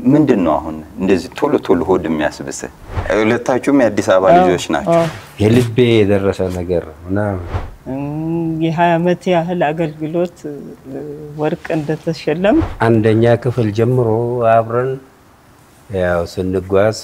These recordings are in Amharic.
ምንድን ነው አሁን እንደዚህ ቶሎ ቶሎ ሆድ የሚያስብስህ? ሁለታችሁም የአዲስ አበባ ልጆች ናቸው። የልቤ የደረሰ ነገር ነው ምናምን የሀያ ዓመት ያህል አገልግሎት እ፣ ወርቅ እንደተሸለም አንደኛ ክፍል ጀምሮ አብረን ያው ስንጓዝ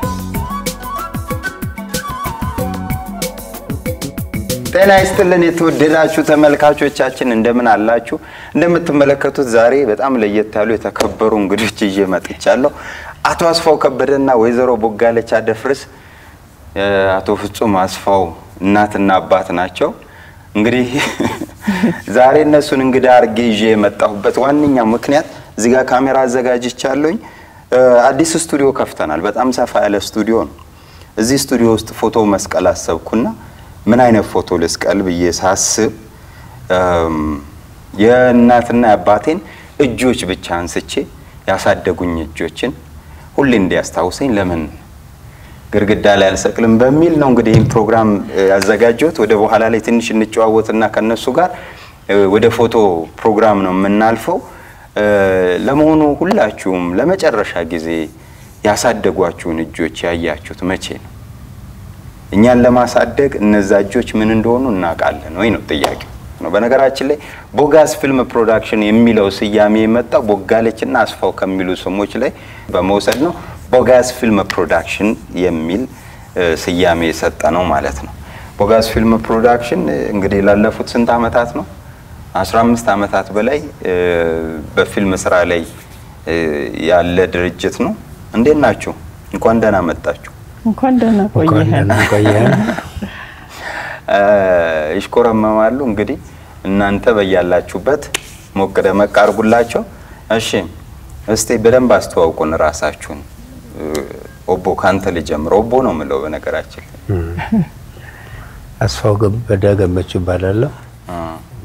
ጤና ይስጥልን የተወደዳችሁ ተመልካቾቻችን እንደምን አላችሁ? እንደምትመለከቱት ዛሬ በጣም ለየት ያሉ የተከበሩ እንግዶች ይዤ መጥቻለሁ። አቶ አስፋው ከበደና ወይዘሮ ቦጋለች አደፍርስ የአቶ ፍጹም አስፋው እናትና አባት ናቸው። እንግዲህ ዛሬ እነሱን እንግዳ አድርጌ ይዤ የመጣሁበት ዋነኛ ምክንያት እዚህ ጋር ካሜራ አዘጋጅቻለሁኝ። እ፣ አዲስ ስቱዲዮ ከፍተናል። በጣም ሰፋ ያለ ስቱዲዮ ነው። እዚህ ስቱዲዮ ውስጥ ፎቶ መስቀል አሰብኩና ምን አይነት ፎቶ ልስቀል ብዬ ሳስብ እም፣ የእናትና የአባቴን እጆች ብቻ አንስቼ ያሳደጉኝ እጆችን ሁሌ እንዲያስታውሰኝ ለምን ግድግዳ ላይ አልሰቅልም በሚል ነው እንግዲህ ይህን ፕሮግራም እ፣ ያዘጋጀሁት። ወደ በኋላ ላይ ትንሽ እንጨዋወትና ከነሱ ጋር እ፣ ወደ ፎቶ ፕሮግራም ነው የምናልፈው። እ፣ ለመሆኑ ሁላችሁም ለመጨረሻ ጊዜ ያሳደጓችሁን እጆች ያያችሁት መቼ ነው? እኛን ለማሳደግ እነዛ እጆች ምን እንደሆኑ እናውቃለን ወይ ነው ጥያቄው ነው። በነገራችን ላይ ቦጋስ ፊልም ፕሮዳክሽን የሚለው ስያሜ የመጣው ቦጋለችና አስፋው ከሚሉ ስሞች ላይ በመውሰድ ነው። ቦጋስ ፊልም ፕሮዳክሽን የሚል እ፣ ስያሜ የሰጠ ነው ማለት ነው። ቦጋስ ፊልም ፕሮዳክሽን እ፣ እንግዲህ ላለፉት ስንት ዓመታት ነው? 15 ዓመታት በላይ እ፣ በፊልም ስራ ላይ እ፣ ያለ ድርጅት ነው። እንዴት ናችሁ? እንኳን ደህና መጣችሁ። እንኳን ደህና እንኳን ቆየህን። ደህና ቆየን። እ፣ ይሽኮረመማሉ። እንግዲህ እናንተ በያላችሁበት ሞቅ ደመቅ አድርጉላቸው። እሺ፣ እስቲ በደንብ አስተዋውቁን ራሳችሁን። እ፣ ኦቦ ካንተ ልጀምር። ኦቦ ነው የምለው በነገራችን ላይ አስፋው ገበደ ገመቹ ይባላለሁ። እ፣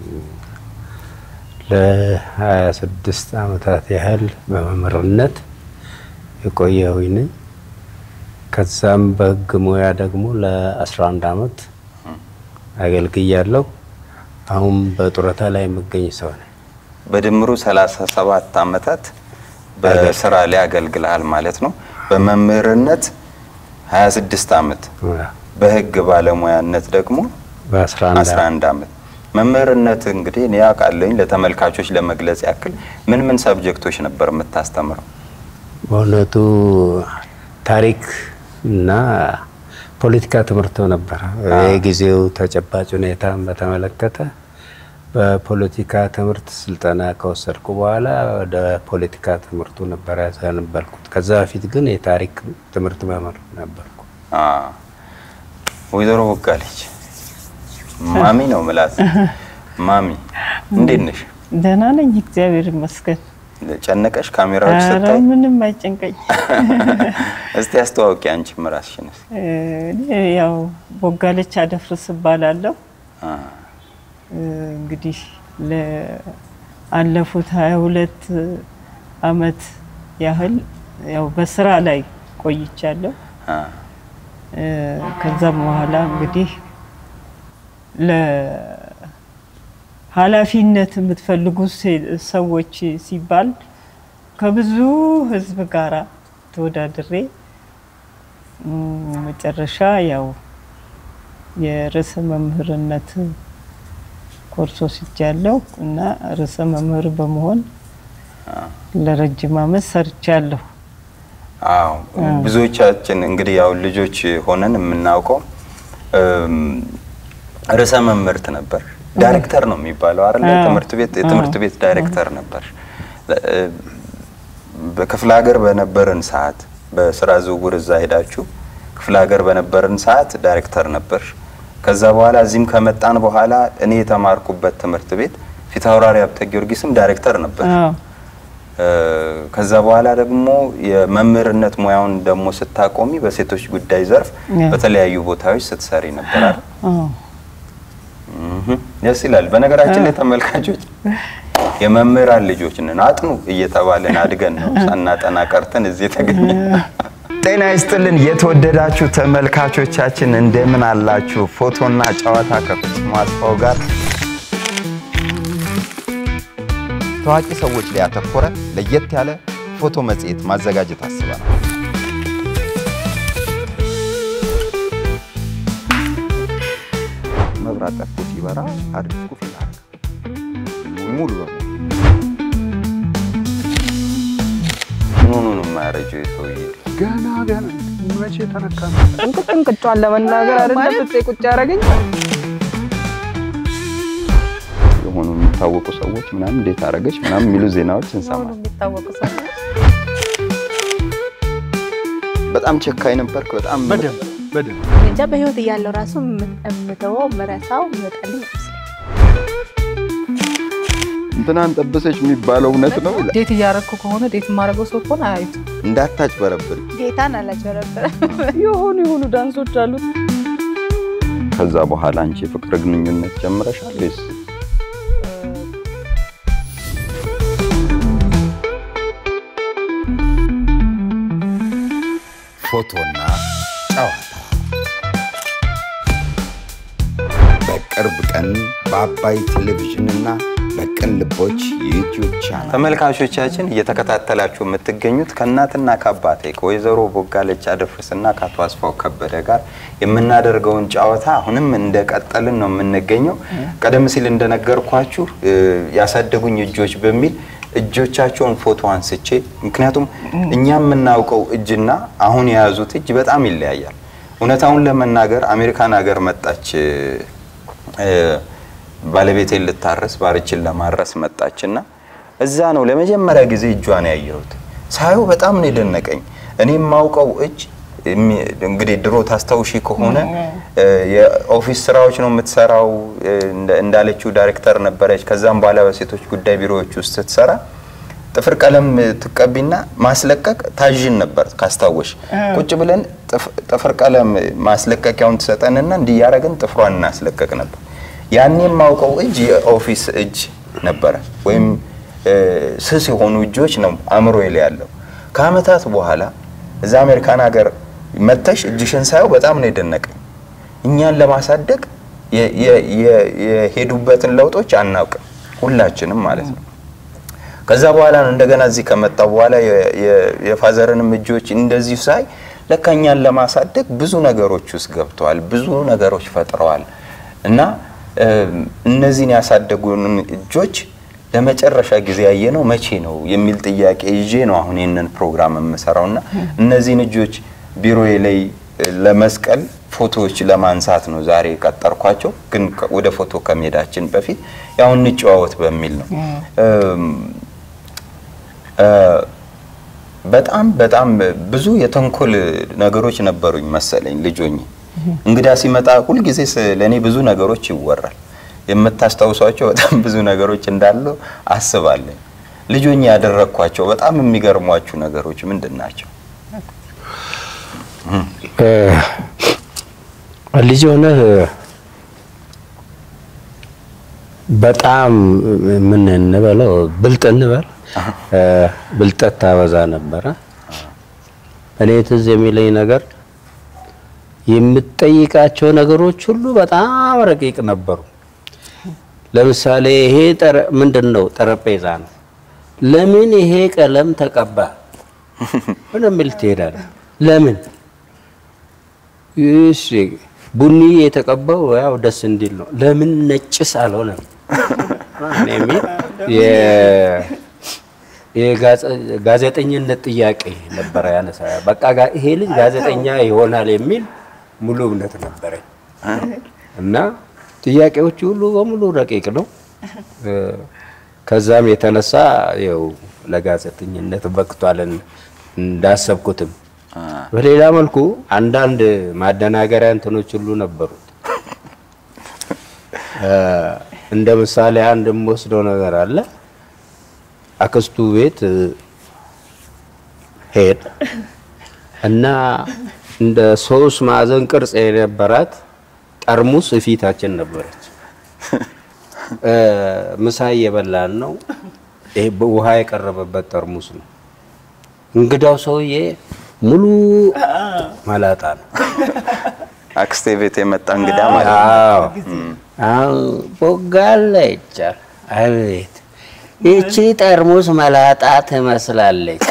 ለ26 ዓመታት ያህል በመምህርነት የቆየሁኝ ነኝ። ከዛም በሕግ ሙያ ደግሞ ለ11 ዓመት አገልግያለሁ። አሁን በጡረታ ላይ የምገኝ ሰው ነኝ። በድምሩ 37 ዓመታት በስራ ላይ አገልግልሃል ማለት ነው። በመምህርነት 26 ዓመት፣ በህግ ባለሙያነት ደግሞ በ11 11 ዓመት። መምህርነት እንግዲህ እኔ አውቃለሁኝ። ለተመልካቾች ለመግለጽ ያክል ምን ምን ሰብጀክቶች ነበር የምታስተምረው? በእውነቱ ታሪክ እና ፖለቲካ ትምህርት ነበረ። የጊዜው ተጨባጭ ሁኔታን በተመለከተ በፖለቲካ ትምህርት ስልጠና ከወሰድኩ በኋላ ወደ ፖለቲካ ትምህርቱ ነበረ ያዘነበልኩት። ከዛ በፊት ግን የታሪክ ትምህርት መምህር ነበርኩ። አ፣ ወይዘሮ ቦጋለች ማሚ ነው ምላት። ማሚ እንዴት ነሽ? ደህና ነኝ፣ እግዚአብሔር ይመስገን። ጨነቀሽ ካሜራዎች ኧረ ስታይ? ምንም አይጨንቀኝ። እስቲ አስተዋውቂ አንቺም ራስሽን እስቲ። እኔ ያው ቦጋለች አደፍርስ እባላለሁ። አ፣ እንግዲህ ለአለፉት ሀያ ሁለት አመት ያህል ያው በስራ ላይ ቆይቻለሁ። አ፣ እ፣ ከዛም በኋላ እንግዲህ ለኃላፊነት የምትፈልጉ ሴ- ሰዎች ሲባል ከብዙ ህዝብ ጋራ ተወዳድሬ እም፣ መጨረሻ ያው የርዕሰ መምህርነት ኮርስ ወስጃለሁ እና ርዕሰ መምህር በመሆን ለረጅም አመት ሰርቻለሁ። አዎ ብዙዎቻችን እንግዲህ ያው ልጆች ሆነን የምናውቀው እም፣ ርዕሰ መምህርት ነበር። ዳይሬክተር ነው የሚባለው አይደል? አዎ። ትምህርት ቤት የትምህርት ቤት ዳይሬክተር ነበር። እ፣ በክፍለ ሀገር በነበርን ሰዓት በስራ ዝውውር እዛ ሄዳችሁ ክፍለ ሀገር በነበርን ሰዓት ዳይሬክተር ነበር። ከዛ በኋላ እዚህም ከመጣን በኋላ እኔ የተማርኩበት ትምህርት ቤት ፊታውራሪ ሀብተ ጊዮርጊስም ዳይሬክተር ነበር። አዎ እ፣ ከዛ በኋላ ደግሞ የመምህርነት ሙያውን ደግሞ ስታቆሚ በሴቶች ጉዳይ ዘርፍ ያ። በተለያዩ ቦታዎች ስትሰሪ ነበር አይደል? አዎ እህ፣ ደስ ይላል። በነገራችን ላይ ተመልካቾች የመምህራን ልጆች ነን አጥኑ እየተባልን አድገን ነው ሳናጠና ቀርተን እዚህ የተገኘ። ጤና ይስጥልን የተወደዳችሁ ተመልካቾቻችን እንደምን አላችሁ? ፎቶና ጨዋታ ከፍጹም አስፋው ጋር ታዋቂ ሰዎች ላይ ያተኮረ ለየት ያለ ፎቶ መጽሔት ማዘጋጀት አስበናል። መብራት ጠፍቶ ሲበራ አድርጉ ፊልም ሙሉ በሙሉ ምን ሆኖ ነው የማያረጀው የሰውዬ? ገና ገና መቼ ተነካ? እንቅጭ እንቅጫን ለመናገር አይደለም ፍፄ ቁጭ ያደረገኝ የሆኑ የሚታወቁ ሰዎች ምናምን እንዴት አደረገች ምናምን የሚሉ ዜናዎች ሆኑ እንሰማለን። የሚታወቁ ሰው በጣም ጨካኝ ነበርክ። በጣም በደንብ በደንብ እንጃ በህይወት እያለው ራሱ የምተወው ምረሳው ይመጣልኝ ይመስለኝ። እንትናን ጠበሰች የሚባለው እውነት ነው ይላል። ዴት እያደረግኩ ከሆነ ዴት የማደርገው ሰው ከሆነ አያዩት እንዳታጭበረብር። ጌታን አላጭበረበረ የሆኑ የሆኑ ዳንሶች አሉት ከዛ በኋላ አንቺ የፍቅር ግንኙነት ጀምረሻል ወይስ? ፎቶና ጨዋታ በቅርብ ቀን በአባይ ቴሌቪዥንና በቅን ልቦች የዩቲዩብ ቻናል ተመልካቾቻችን እየተከታተላችሁ የምትገኙት ከእናትና ከአባቴ ከወይዘሮ ቦጋለች አደፍርስና ከአቶ አስፋው ከበደ ጋር የምናደርገውን ጨዋታ አሁንም እንደቀጠልን ነው የምንገኘው። ቀደም ሲል እንደነገርኳችሁ እ፣ ያሳደጉኝ እጆች በሚል እጆቻቸውን ፎቶ አንስቼ ምክንያቱም እኛ የምናውቀው እጅና አሁን የያዙት እጅ በጣም ይለያያል። እውነታውን ለመናገር አሜሪካን ሀገር መጣች እ፣ ባለቤቴን ልታረስ ባርችን ለማረስ መጣችና እዛ ነው ለመጀመሪያ ጊዜ እጇን ያየሁት። ሳየው በጣም ነው የደነቀኝ። እኔ የማውቀው እጅ የሚ- እንግዲህ ድሮ ታስታውሺ ከሆነ እ፣ የኦፊስ ስራዎች ነው የምትሰራው። እ፣ እንደ- እንዳለችው ዳይሬክተር ነበረች። ከዛም በኋላ በሴቶች ጉዳይ ቢሮዎች ውስጥ ስትሰራ ጥፍር ቀለም ትቀቢና ማስለቀቅ ታዥን ነበር ካስታወሽ። ቁጭ ብለን ጥፍ- ጥፍር ቀለም ማስለቀቂያውን ትሰጠንና እንዲያረግን ጥፍሯን እናስለቀቅ ነበር። ያኔ የማውቀው እጅ የኦፊስ እጅ ነበረ፣ ወይም እ፣ ስስ የሆኑ እጆች ነው አእምሮ ላይ ያለው። ከአመታት በኋላ እዛ አሜሪካን ሀገር መተሽ እጅሽን ሳየው በጣም ነው የደነቀኝ። እኛን ለማሳደግ የ- የ- የ- የሄዱበትን ለውጦች አናውቅም ሁላችንም ማለት ነው። ከዛ በኋላ ነው እንደገና እዚህ ከመጣው በኋላ የ- የ- የፋዘርንም እጆች እንደዚሁ ሳይ ለካ እኛን ለማሳደግ ብዙ ነገሮች ውስጥ ገብተዋል፣ ብዙ ነገሮች ፈጥረዋል እና እም፣ እነዚህን ያሳደጉንን እጆች ለመጨረሻ ጊዜ ያየነው መቼ ነው የሚል ጥያቄ ይዤ ነው አሁን ይህንን ፕሮግራም የምሰራው እና እነዚህን እጆች ቢሮዬ ላይ እ፣ ለመስቀል ፎቶዎች ለማንሳት ነው ዛሬ የቀጠርኳቸው። ግን ከ- ወደ ፎቶ ከመሄዳችን በፊት ያው እንጨዋወት በሚል ነው እም፣ እ፣ በጣም በጣም ብዙ የተንኮል ነገሮች ነበሩኝ መሰለኝ ልጆኝ እንግዳ ሲመጣ ሁልጊዜ ለእኔ ብዙ ነገሮች ይወራል። የምታስታውሷቸው በጣም ብዙ ነገሮች እንዳሉ አስባለኝ። ልጆኝ ያደረግኳቸው በጣም የሚገርሟችሁ ነገሮች ምንድን ናቸው? ልጅ ሆነህ በጣም ምን እንበለው ብልጥ እንበል እ፣ ብልጠት ታበዛ ነበረ። እኔ ትዝ የሚለኝ ነገር የምትጠይቃቸው ነገሮች ሁሉ በጣም ረቂቅ ነበሩ። ለምሳሌ ይሄ ጠረ ምንድን ነው? ጠረጴዛ ነው። ለምን ይሄ ቀለም ተቀባ? ምን የሚል ትሄዳለህ? ለምን እሺ ቡኒ የተቀባው ያው ደስ እንዲል ነው። ለምን ነጭስ አልሆነም? እኔ የሚል የ- የጋዜጠኝነት ጥያቄ ነበረ ያነሳ። በቃ ጋ- ይሄ ልጅ ጋዜጠኛ ይሆናል የሚል ሙሉ እምነት ነበረኝ እና ጥያቄዎቹ ሁሉ በሙሉ ረቂቅ ነው። እ፣ ከዛም የተነሳ ያው ለጋዜጠኝነት በቅቷልን እንዳሰብኩትም በሌላ መልኩ አንዳንድ ማደናገሪያ እንትኖች ሁሉ ነበሩት። እ፣ እንደ ምሳሌ አንድ የምወስደው ነገር አለ። አክስቱ ቤት እ፣ ሄድ እና እንደ ሶስት ማዕዘን ቅርጽ የነበራት ጠርሙስ እፊታችን ነበረች። እ፣ ምሳ እየበላን ነው። ይሄ ውሃ የቀረበበት ጠርሙስ ነው። እንግዳው ሰውዬ ሙሉ መላጣ ነው። አክስቴ ቤት የመጣ እንግዳ ማለት ነው። አዎ አሁን ቦጋለ ይቻል አቤት ይቺ ጠርሙስ መላጣ ትመስላለች።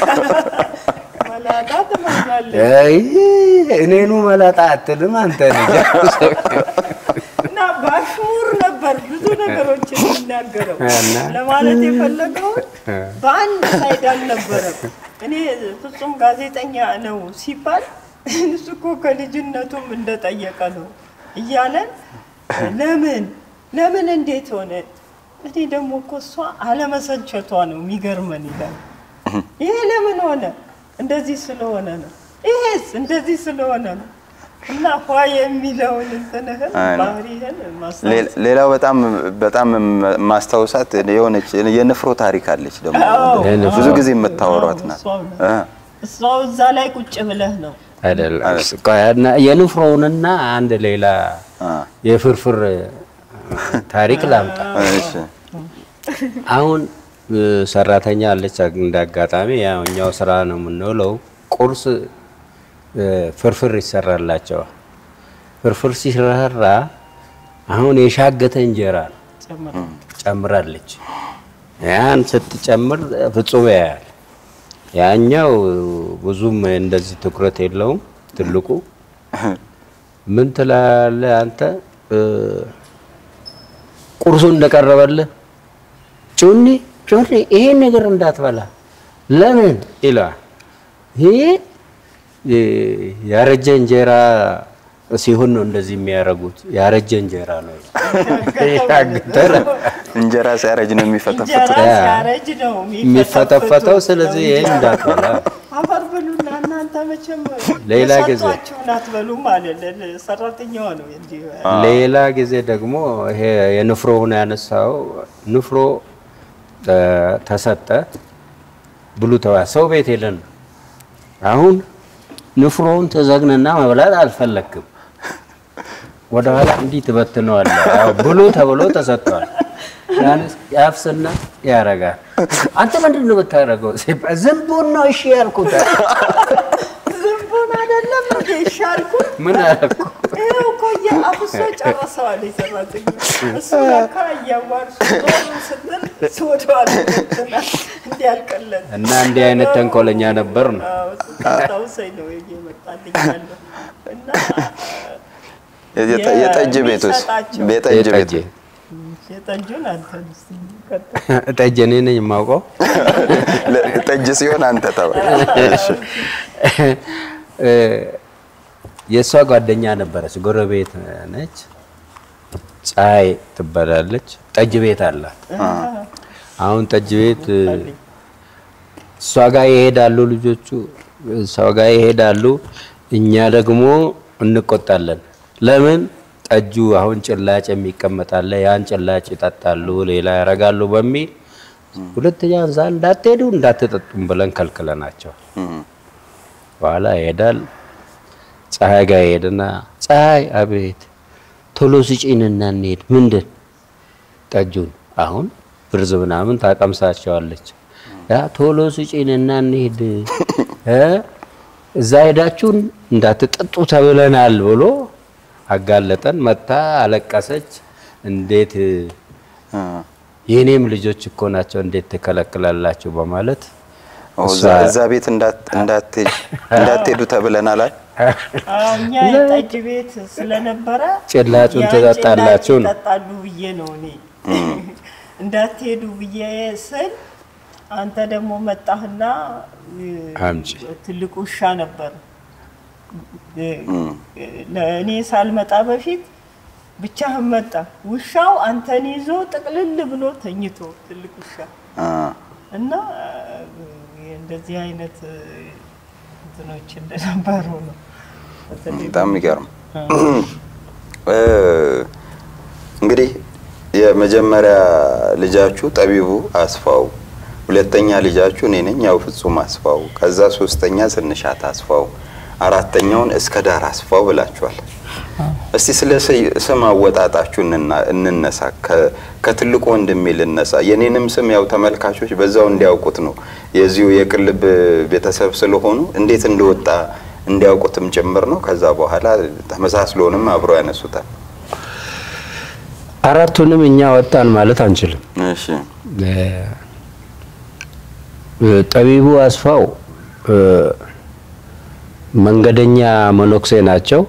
መላጣ ትመስላለች አይ እኔኑ መላጣ አትልም አንተ ልጅ። እና በአሽሙር ነበር ብዙ ነገሮችን የሚናገረው እና? ለማለት የፈለገውን በአንድ ሳይድ አልነበረም። እኔ ፍጹም ጋዜጠኛ ነው ሲባል እሱ እኮ ከልጅነቱም እንደጠየቀ ነው እያለን ለምን ለምን እንዴት ሆነ? እኔ ደግሞ እኮ እሷ አለመሰልቸቷ ነው የሚገርመን ይላል። ይሄ ለምን ሆነ? እንደዚህ ስለሆነ ነው። ይሄስ እንደዚህ ስለሆነ ነው። እና ኋ የሚለውን እንትንህን አይ ነው። ባህሪህን ሌ- ማስታወስ ሌላው በጣም በጣም ማስታወሳት የሆነች የንፍሮ ታሪክ አለች ደግሞ የንፍሮ። ብዙ ጊዜ የምታወሯት ናት። እሷው ናት። እ። እሷው እዛ ላይ ቁጭ ብለህ ነው አይደለም ቆይ፣ እና የንፍሮውንና አንድ ሌላ አ፣ የፍርፍር ታሪክ ላምጣ። እሺ። አሁን እ፣ ሰራተኛ አለች። እንደ አጋጣሚ ያው እኛው ስራ ነው የምንውለው። ቁርስ እ፣ ፍርፍር ይሰራላቸዋል። ፍርፍር ሲሰራ አሁን የሻገተ እንጀራ ነው ጨምረ ጨምራለች። ያን ስትጨምር ፍጹም ያያል። ያኛው ብዙም እንደዚህ ትኩረት የለውም። ትልቁ ምን ትላለህ አንተ እ፣ ቁርሱ እንደቀረበልህ ጩኒ ጩኒ ይሄን ነገር እንዳትበላ ለምን ይለዋል። ይሄ እ፣ ያረጀ እንጀራ ሲሆን ነው እንደዚህ የሚያደርጉት። ያረጀ እንጀራ ነው ያገተ ነው እንጀራ ሲያረጅ ነው እንጀራ የሚፈተፍቱት። ሲያረጅ ነው የሚፈተፈተው። ስለዚህ ይሄን እንዳትበላ አፈር ብሉና እናንተ መቼም ሌላ ጊዜ። የሰጧችሁን አትበሉም አለ ሰራተኛዋ ነው እንዲህ ሌላ ጊዜ ደግሞ ይሄ የንፍሮውን ያነሳው ንፍሮ እ፣ ተሰጠ ብሉ ተዋ ሰው ቤት ሄደን ነው። አሁን ንፍሮውን ተዘግንና መብላት አልፈለክም። ወደኋላ እንዲህ ትበትነዋለህ። ያው ብሉ ተብሎ ተሰጥቷል። ያንስ ያፍስና ያረጋል። አንተ ምንድን ነው የምታደርገው? ሲባል ዝንቡን ነው እሺ ያልኩት። ዝንቡን አይደለም እንዴ ይሻልኩት ምን አደረኩ? ይኸው እኮ አፍሶ ጨረሰዋል የሰራተኛ እሱ ለካ እያዋርሱ ዞር ስትል ስወደዋል እንዲያልቀለን እና እንዲህ አይነት ተንኮለኛ ነበር ነው። ስታውሰኝ ነው እየመጣልኝ ያለው እና የጠ- የጠጅ ቤት ውስጥ የሚሰጣቸው- የጠጅ ቤት የጠጅ የጠጁን አንተ እስኪ ቀጥል። ጠጅ እኔ ነኝ የማውቀው። ለ- ጠጅ ሲሆን አንተ ተባል። እሺ። እ፣ የእሷ ጓደኛ ነበረች፣ ጎረቤት ነች። ፀሐይ ትባላለች። ጠጅ ቤት አላት። አሁን ጠጅ ቤት እ፣ እሷ ጋር ይሄዳሉ ልጆቹ፣ እሷ ጋር ይሄዳሉ። እኛ ደግሞ እንቆጣለን። ለምን ጠጁ አሁን ጭላጭ የሚቀመጣለ ያን ጭላጭ ይጠጣሉ፣ ሌላ ያደርጋሉ በሚል ሁለተኛ እዛ እንዳትሄዱ እንዳትጠጡም ብለን ከልክለናቸው እም። በኋላ ይሄዳል። ፀሐይ ጋር ይሄድና ፀሐይ አቤት ቶሎ ስጪንና እንሄድ። ምንድን ጠጁን አሁን ብርዝ ምናምን ታቀምሳቸዋለች። ያ ቶሎ ስጪንና እንሄድ እ እዛ ሄዳችሁን እንዳትጠጡ ተብለናል ብሎ አጋለጠን። መታ አለቀሰች። እንዴት አ፣ የኔም ልጆች እኮ ናቸው እንዴት ትከለክላላችሁ? በማለት ኦ፣ እሷ እዛ- እዛ ቤት እንዳት- እንዳትሄድ- እንዳትሄዱ ተብለናል። አይ? አዎ፣ እኛ የጠጅ ቤት ስለነበረ ጭላጩን ያን ትጠጣላችሁ ጭላጭ ነው። ይጠጣሉ ብዬ ነው እኔ እንዳትሄዱ ብዬ ስል አንተ ደግሞ መጣህና እ፣ አምጪ። ትልቅ ውሻ ነበር እ፣ ለእኔ ሳልመጣ በፊት ብቻህን መጣ። ውሻው አንተን ይዞ ጥቅልል ብሎ ተኝቶ ትልቅ ውሻ አ፣ እና እ፣ እንደዚህ አይነት እ፣ እንትኖች እንደነበሩ ነው። በተለይ በጣም የሚገርም እ፣ እንግዲህ የመጀመሪያ ልጃችሁ ጠቢቡ አስፋው፣ ሁለተኛ ልጃችሁ እኔ ነኝ ያው ፍጹም አስፋው፣ ከዛ ሶስተኛ ስንሻት አስፋው፣ አራተኛውን እስከ ዳር አስፋው ብላችኋል። እስቲ ስለ ስ- ስም አወጣጣችሁ እንና- እንነሳ። ከ- ከትልቁ ወንድሜ ልነሳ። የኔንም ስም ያው ተመልካቾች በዛው እንዲያውቁት ነው የዚሁ የቅልብ ቤተሰብ ስለሆኑ እንዴት እንደወጣ እንዲያውቁትም ጭምር ነው። ከዛ በኋላ ተመሳስሎንም አብረው ያነሱታል። አራቱንም እኛ ወጣን ማለት አንችልም። እሺ ጠቢቡ አስፋው እ፣ መንገደኛ መነኩሴ ናቸው።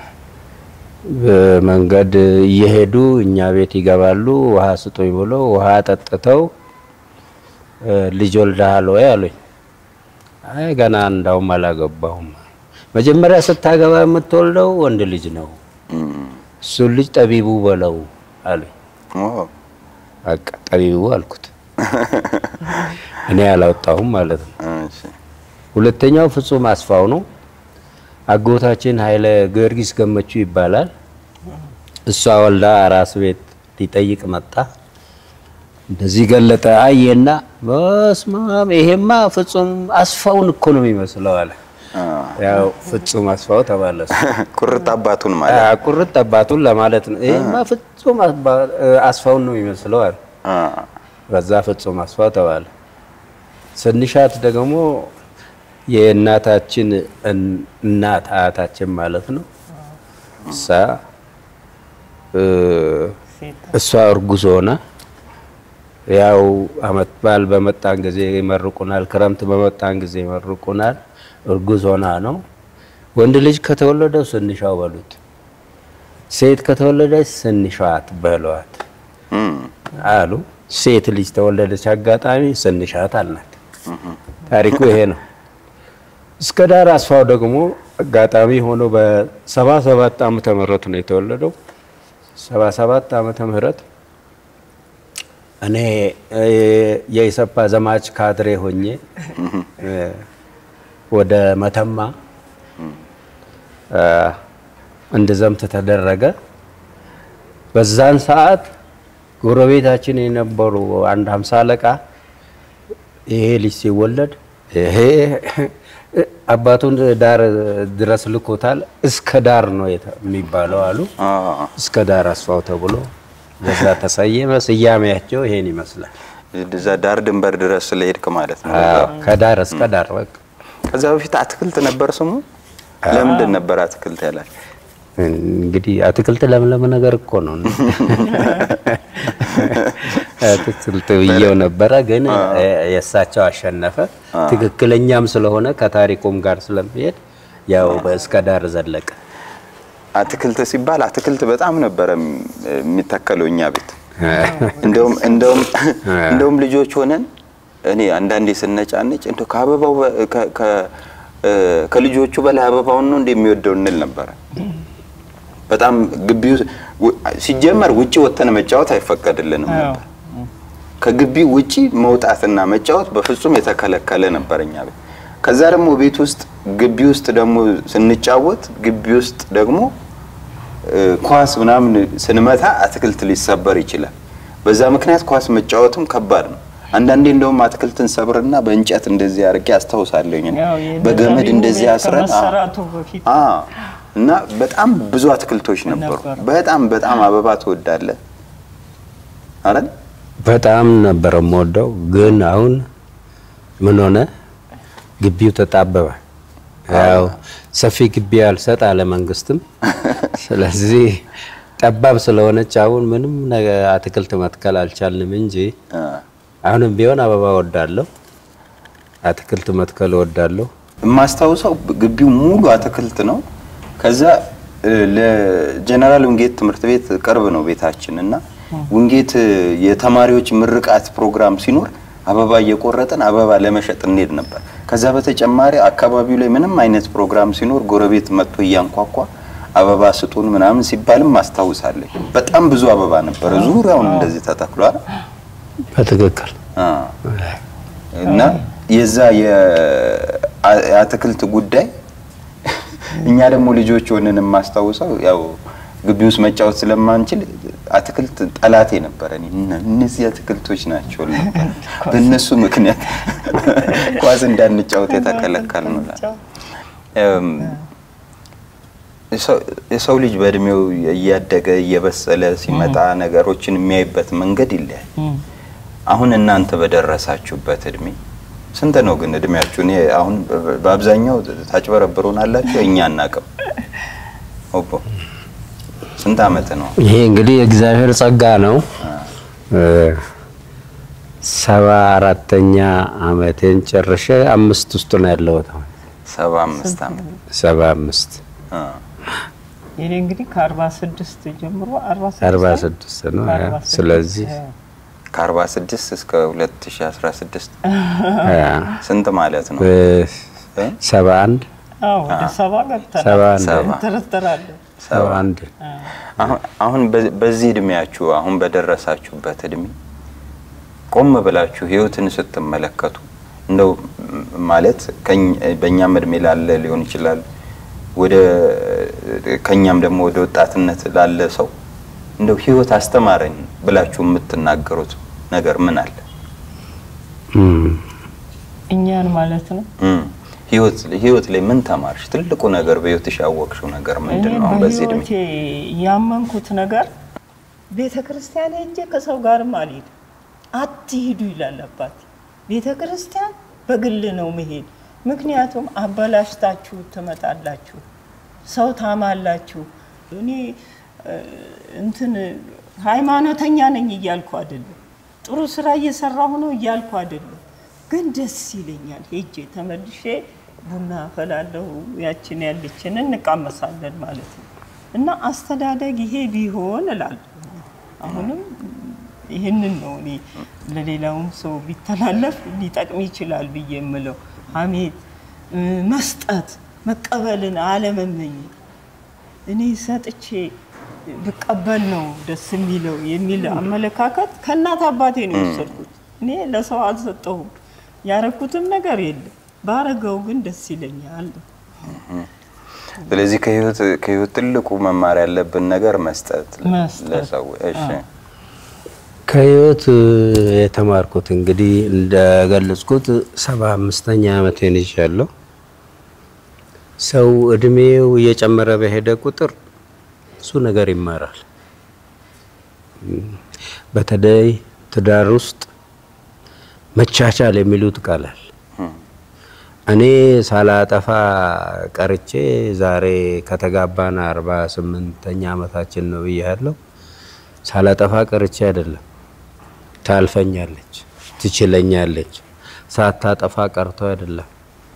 መንገድ እየሄዱ እኛ ቤት ይገባሉ። ውሃ ስጡኝ ብሎ ውሃ ጠጥተው እ፣ ልጅ ወልደሃል ወይ አሉኝ። አይ ገና እንዳውም አላገባሁም። መጀመሪያ ስታገባ የምትወልደው ወንድ ልጅ ነው፣ እሱን ልጅ ጠቢቡ በለው አሉኝ። ኦ፣ በቃ ጠቢቡ አልኩት። እኔ አላወጣሁም ማለት ነው። እሺ ሁለተኛው ፍጹም አስፋው ነው። አጎታችን ኃይለ ጊዮርጊስ ገመቹ ይባላል። እሷ ወልዳ አራስ ቤት ሊጠይቅ መጣ። እንደዚህ ገለጠ። አየና በስማም ይሄማ ፍጹም አስፋውን እኮ ነው የሚመስለው አለ። ያው ፍጹም አስፋው ተባለ። እሱ ቁርጥ አባቱን ማለት አ፣ ቁርጥ አባቱን ለማለት ነው። ይሄማ ፍጹም አባ- አስፋውን ነው የሚመስለው አለ። አ፣ በዛ ፍጹም አስፋው ተባለ። ስንሻት ደግሞ የእናታችን እን- እናት አያታችን ማለት ነው። እሷ እ፣ እሷ እርጉዝ ሆና ያው አመት በዓል በመጣን ጊዜ ይመርቁናል፣ ክረምት በመጣን ጊዜ ይመርቁናል። እርጉዝ ሆና ነው። ወንድ ልጅ ከተወለደው ስንሻው በሉት፣ ሴት ከተወለደች ስንሻት በሏት እም፣ አሉ። ሴት ልጅ ተወለደች። አጋጣሚ ስንሻት አልናት። ታሪኩ ይሄ ነው። እስከ ዳር አስፋው ደግሞ አጋጣሚ ሆኖ በሰባ ሰባት ዓመተ ምህረት ነው የተወለደው። ሰባ ሰባት ዓመተ ምህረት እኔ እ፣ የኢሰፓ ዘማች ካድሬ ሆኜ እ፣ ወደ መተማ እ፣ እንድዘምት ተደረገ። በዛን ሰዓት ጎረቤታችን የነበሩ አንድ ሀምሳ አለቃ ይሄ ልጅ ሲወለድ ይሄ አባቱን ዳር ድረስ ልኮታል፣ እስከ ዳር ነው የተ- የሚባለው አሉ። አ፣ እስከ ዳር አስፋው ተብሎ በዛ ተሰየመ። ስያሜያቸው ይሄን ይመስላል። እዛ ዳር ድንበር ድረስ ስለሄድክ ማለት ነው። አዎ፣ ከዳር እስከ ዳር በቃ ከዛ በፊት አትክልት ነበር ስሙ። ለምንድን ነበር አትክልት ያላል? እንግዲህ አትክልት ለምለም ነገር እኮ ነው። አትክልት ብዬው ነበረ፣ ግን የእሳቸው አሸነፈ። ትክክለኛም ስለሆነ ከታሪኩም ጋር ስለሚሄድ ያው በእስከ ዳር ዘለቀ። አትክልት ሲባል አትክልት በጣም ነበረ የሚተከለው እኛ ቤት። እንደውም እንደውም እንደውም ልጆች ሆነን እኔ አንዳንዴ ስነጫነጭ እንደው ከአበባው በ- ከ- ከ- እ፣ ከልጆቹ በላይ አበባውን ነው እንደሚወደው እንል ነበረ። በጣም ግቢ ውስጥ ው- ሲጀመር ውጪ ወጥተን መጫወት አይፈቀድልንም ነበር። ከግቢ ውጪ መውጣትና መጫወት በፍጹም የተከለከለ ነበር እኛ ቤት። ከዛ ደግሞ ቤት ውስጥ ግቢ ውስጥ ደግሞ ስንጫወት ግቢ ውስጥ ደግሞ እ፣ ኳስ ምናምን ስንመታ አትክልት ሊሰበር ይችላል። በዛ ምክንያት ኳስ መጫወትም ከባድ ነው። አንዳንዴ እንደውም አትክልትን ሰብርና በእንጨት እንደዚህ አድርጌ አስታውሳለሁኝ። እኔ። ያው የነ በገመድ ጠቢቡ እንደዚህ ቤት አስረን አዎ። ከመሰራቱ በፊት አዎ። እና በጣም ብዙ አትክልቶች ነበሩ። ነበሩ። በጣም በጣም አበባ ትወዳለህ አይደል? በጣም ነበረ የምወደው። ግን አሁን ምን ሆነ? ግቢው ተጣበበ። ያው ሰፊ ግቢ አልሰጥ አለ መንግስትም። ስለዚህ ጠባብ ስለሆነች አሁን ምንም ነገር አትክልት መትከል አልቻልንም እንጂ አ፣ አሁንም ቢሆን አበባ ወዳለሁ፣ አትክልት መትከል ወዳለሁ። የማስታውሰው ግቢው ሙሉ አትክልት ነው። ከዛ እ፣ ለጀነራል ውንጌት ትምህርት ቤት ቅርብ ነው ቤታችን እና ውንጌት እ፣ የተማሪዎች ምርቃት ፕሮግራም ሲኖር አበባ እየቆረጥን አበባ ለመሸጥ እንሄድ ነበር። ከዛ በተጨማሪ አካባቢው ላይ ምንም አይነት ፕሮግራም ሲኖር ጎረቤት መጥቶ እያንኳኳ አበባ ስጡን ምናምን ሲባልም አስታውሳለሁ። በጣም ብዙ አበባ ነበረ፣ ዙሪያውን እንደዚህ ተተክሏል። በትክክል አ፣ እና የዛ የአ- የአትክልት ጉዳይ እኛ ደግሞ ልጆች ሆነን የማስታውሰው ያው ግቢ ውስጥ መጫወት ስለማንችል አትክልት ጠላቴ ነበረ። እኔ እነ- እነዚህ አትክልቶች ናቸው ል ነበር። በእነሱ ምክንያት ኳስ እንዳንጫወት የተከለከል ነው። እም፣ የሰው- የሰው ልጅ በእድሜው እያደገ እየበሰለ ሲመጣ ነገሮችን የሚያይበት መንገድ ይለያል። አሁን እናንተ በደረሳችሁበት እድሜ ስንት ነው ግን እድሜያችሁ? እኔ አሁን በ- በአብዛኛው ታጭበረብሩን አላችሁ፣ እኛ አናቅም። ኦቦ ስንት አመት ነው? ይሄ እንግዲህ የእግዚአብሔር ጸጋ ነው። ሰባ አራተኛ አመቴን ጨርሼ አምስት ውስጥ ነው ያለሁት አሁን ሰባ አምስት አመት ሰባ አምስት አ፣ እኔ እንግዲህ ከአርባ ስድስት ጀምሮ አርባ አርባ ስድስት ስድስት ነው። ከአርባ ስድስት ስለዚህ ከአርባ ስድስት እስከ ሁለት ሺ አስራ ስድስት አ፣ ስንት ማለት ነው? እ? ሰባ አንድ አዎ ወደ ሰባ ገብተናል። ሰባ አንድ ሰባ ተረተራለሁ ሰባ አንድ አሁን አሁን በ- በዚህ እድሜያችሁ አሁን በደረሳችሁበት እድሜ ቆም ብላችሁ ህይወትን ስትመለከቱ እንደው ም- ማለት ከኝ- በእኛም እድሜ ላለ ሊሆን ይችላል ወደ ከኛም ደግሞ ወደ ወጣትነት ላለ ሰው እንደው ህይወት አስተማረኝ ብላችሁ የምትናገሩት ነገር ምን አለ? እም፣ እኛን ማለት ነው። እም፣ ህይወት ህይወት ላይ ምን ተማርሽ? ትልቁ ነገር በህይወትሽ ያወቅሽው ነገር ምንድን እኔ ነው? አሁን በዚህ እድሜ በህይወቴ ያመንኩት ነገር ቤተ ክርስቲያን ሄጄ ከሰው ጋርም አልሄድም። አትሂዱ ይላል አባቴ። ቤተ ክርስቲያን በግል ነው መሄድ። ምክንያቱም አበላሽታችሁ ትመጣላችሁ፣ ሰው ታማላችሁ። እኔ እ፣ እንትን ሃይማኖተኛ ነኝ እያልኩ አይደለም፣ ጥሩ ስራ እየሰራሁ ነው እያልኩ አይደለም። ግን ደስ ይለኛል ሄጄ ተመልሼ ቡና አፈላለሁ፣ ያችን ያለችን እንቃመሳለን ማለት ነው። እና አስተዳደግ ይሄ ቢሆን እላለሁ። አሁንም ይህንን ነው እኔ ለሌላውም ሰው ቢተላለፍ ሊጠቅም ይችላል ብዬ የምለው። ሐሜት፣ እ፣ መስጠት፣ መቀበልን አለመመኘት እኔ ሰጥቼ ብቀበል ነው ደስ የሚለው የሚል አመለካከት ከእናት አባቴ ነው የወሰድኩት። እኔ ለሰው አልሰጠሁም፣ ያረኩትም ነገር የለም። ባረገው ግን ደስ ይለኛል። ስለዚህ ከህይወት ከህይወት ትልቁ መማር ያለብን ነገር መስጠት መስጠት። ለሰው እሺ ከህይወት የተማርኩት እንግዲህ እንደገለጽኩት ሰባ አምስተኛ ዓመቴን ይዣለሁ። ሰው እድሜው እየጨመረ በሄደ ቁጥር ብዙ ነገር ይማራል። በተለይ ትዳር ውስጥ መቻቻል የሚሉት ቃላል እኔ ሳላጠፋ ቀርቼ ዛሬ ከተጋባን አርባ ስምንተኛ ዓመታችን ነው ብያለሁ። ሳላጠፋ ቀርቼ አይደለም። ታልፈኛለች፣ ትችለኛለች። ሳታጠፋ ቀርቶ አይደለም።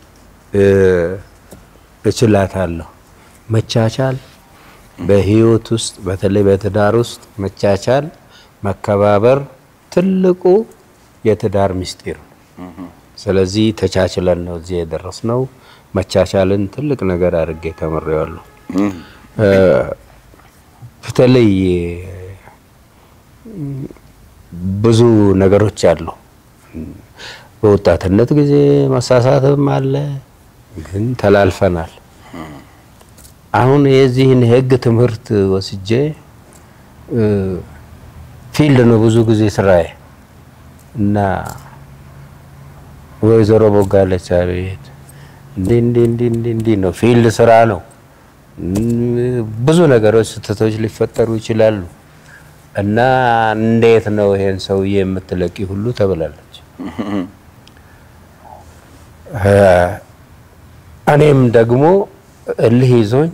እችላታለሁ። መቻቻል በህይወት ውስጥ በተለይ በትዳር ውስጥ መቻቻል፣ መከባበር ትልቁ የትዳር ምስጢር ነው። ስለዚህ ተቻችለን ነው እዚህ የደረስነው። መቻቻልን ትልቅ ነገር አድርጌ ተምሬዋለሁ። በተለይ ብዙ ነገሮች አሉ። በወጣትነት ጊዜ መሳሳትም አለ፣ ግን ተላልፈናል። አሁን የዚህን የህግ ትምህርት ወስጄ ፊልድ ነው ብዙ ጊዜ ስራዬ እና ወይዘሮ ቦጋለች አቤት እንዲህ እንዲህ እንዲህ እንዲህ እንዲህ ነው ፊልድ ስራ ነው። ብዙ ነገሮች ስህተቶች ሊፈጠሩ ይችላሉ እና እንዴት ነው ይሄን ሰውዬ የምትለቂ ሁሉ ተብላለች። እኔም ደግሞ እልህ ይዞኝ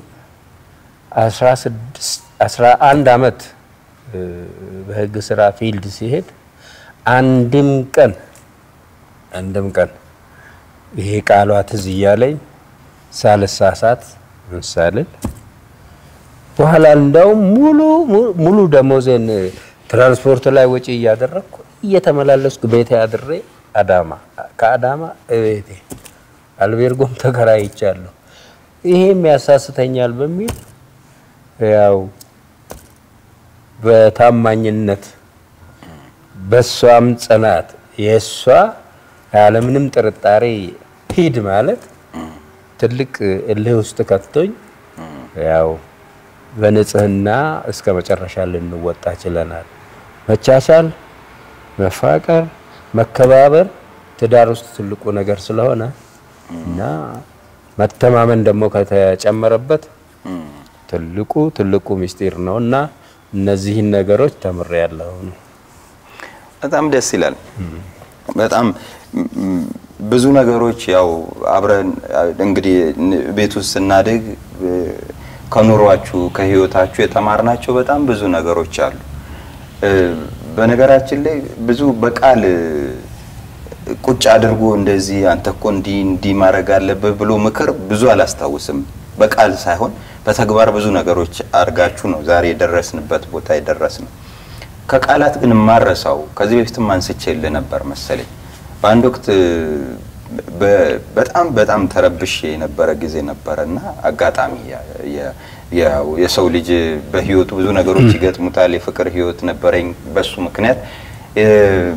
አስራ አንድ አመት በህግ ስራ ፊልድ ሲሄድ አንድም ቀን አንድም ቀን ይሄ ቃሏ ትዝ እያለኝ ሳልሳሳት ምሳልል በኋላ እንዳውም ሙሉ ሙሉ ደሞዜን ትራንስፖርት ላይ ወጪ እያደረግኩ እየተመላለስኩ ቤቴ አድሬ አዳማ ከአዳማ እቤቴ አልቤርጎም ተከራይቻለሁ። ይሄም ያሳስተኛል በሚል ያው በታማኝነት በሷም ጽናት የሷ ያለምንም ጥርጣሬ ሂድ ማለት ትልቅ እልህ ውስጥ ከቶኝ ያው በንጽህና እስከ መጨረሻ ልንወጣ ችለናል። መቻቻል፣ መፋቀር፣ መከባበር ትዳር ውስጥ ትልቁ ነገር ስለሆነ እና መተማመን ደግሞ ከተጨመረበት ትልቁ ትልቁ ምስጢር ነው እና እነዚህን ነገሮች ተምሬያለሁ። በጣም ደስ ይላል። በጣም ብዙ ነገሮች ያው አብረን እንግዲህ ቤት ውስጥ ስናድግ ከኑሯችሁ ከህይወታችሁ የተማርናቸው በጣም ብዙ ነገሮች አሉ። እ፣ በነገራችን ላይ ብዙ በቃል እ፣ ቁጭ አድርጎ እንደዚህ አንተ እኮ እንዲህ እንዲህ ማድረግ አለብህ ብሎ ምክር ብዙ አላስታውስም። በቃል ሳይሆን በተግባር ብዙ ነገሮች አድርጋችሁ ነው ዛሬ የደረስንበት ቦታ የደረስነው። ከቃላት ግን የማረሳው ከዚህ በፊትም አንስቼልህ ነበር መሰለኝ በአንድ ወቅት በ- በጣም በጣም ተረብሼ የነበረ ጊዜ ነበረ እና አጋጣሚ ያ- ያ- ያው የሰው ልጅ በህይወቱ ብዙ ነገሮች ይገጥሙታል። የፍቅር ህይወት ነበረኝ። በሱ ምክንያት እ፣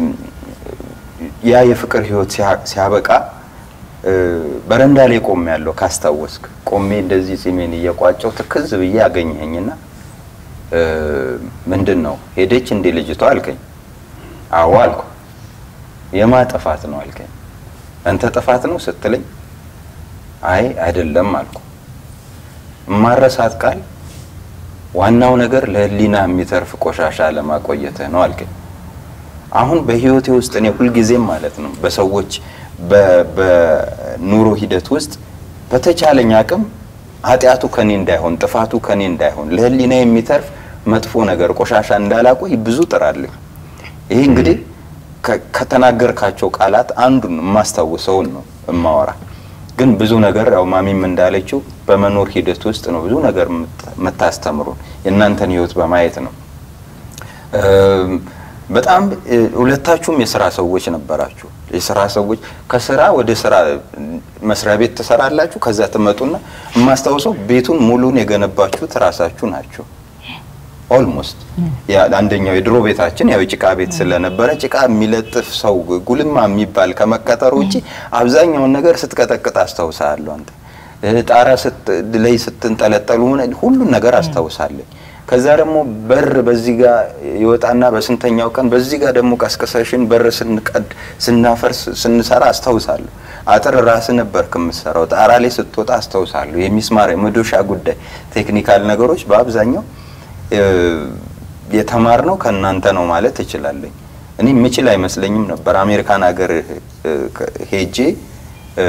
ያ የፍቅር ህይወት ሲያ- ሲያበቃ እ፣ በረንዳ ላይ ቆሜ ያለው ካስታወስክ ቆሜ እንደዚህ ጺሜን እየቋጨው ትክዝ ብዬ አገኘኸኝና እ፣ ምንድን ነው ሄደች እንዴ ልጅቷ አልከኝ። አዎ አልኩ። የማ ጥፋት ነው አልከኝ። አንተ ጥፋት ነው ስትለኝ አይ አይደለም አልኩ። ማረሳት ቃል ዋናው ነገር ለህሊና የሚተርፍ ቆሻሻ ለማቆየትህ ነው አልከኝ። አሁን በህይወቴ ውስጥ እኔ ሁልጊዜም ማለት ነው በሰዎች በ- በኑሮ ሂደት ውስጥ በተቻለኝ አቅም ኃጢአቱ ከኔ እንዳይሆን ጥፋቱ ከኔ እንዳይሆን ለህሊና የሚተርፍ መጥፎ ነገር ቆሻሻ እንዳላቆይ ብዙ ጥራለሁ። ይሄ እንግዲህ ከ- ከተናገርካቸው ቃላት አንዱን የማስታውሰውን ነው እማወራ። ግን ብዙ ነገር ያው ማሚም እንዳለችው በመኖር ሂደት ውስጥ ነው ብዙ ነገር የምት- የምታስተምሩን የእናንተን ህይወት በማየት ነው። እም፣ በጣም እ፣ ሁለታችሁም የስራ ሰዎች ነበራችሁ። የስራ ሰዎች ከስራ ወደ ስራ እ፣ መስሪያ ቤት ትሰራላችሁ። ከዛ ትመጡና የማስታውሰው ቤቱን ሙሉን የገነባችሁት ራሳችሁ ናቸው። ኦልሞስት አንደኛው የድሮ ቤታችን ያው ጭቃ ቤት ስለነበረ ጭቃ የሚለጥፍ ሰው ጉልማ የሚባል ከመቀጠሩ ውጭ አብዛኛውን ነገር ስትቀጠቅጥ አስታውሳለሁ። አንተ እ፣ ጣራ ስት- ላይ ስትንጠለጠሉ ምን- ሁሉን ነገር አስታውሳለኝ። ከዛ ደግሞ በር በዚህ ጋር ይወጣና በስንተኛው ቀን በዚህ ጋር ደግሞ ቀስቅሰሽን በር ስንቀድ ስናፈርስ ስንሰራ አስታውሳለሁ። አጥር ራስ ነበር ከምትሰራው ጣራ ላይ ስትወጣ አስታውሳለሁ። የሚስማር የመዶሻ ጉዳይ ቴክኒካል ነገሮች በአብዛኛው እ፣ የተማርነው ከእናንተ ነው ማለት እችላለሁ። እኔ የምችል አይመስለኝም ነበር። አሜሪካን ሀገር እ፣ ከ- ሄጄ እ፣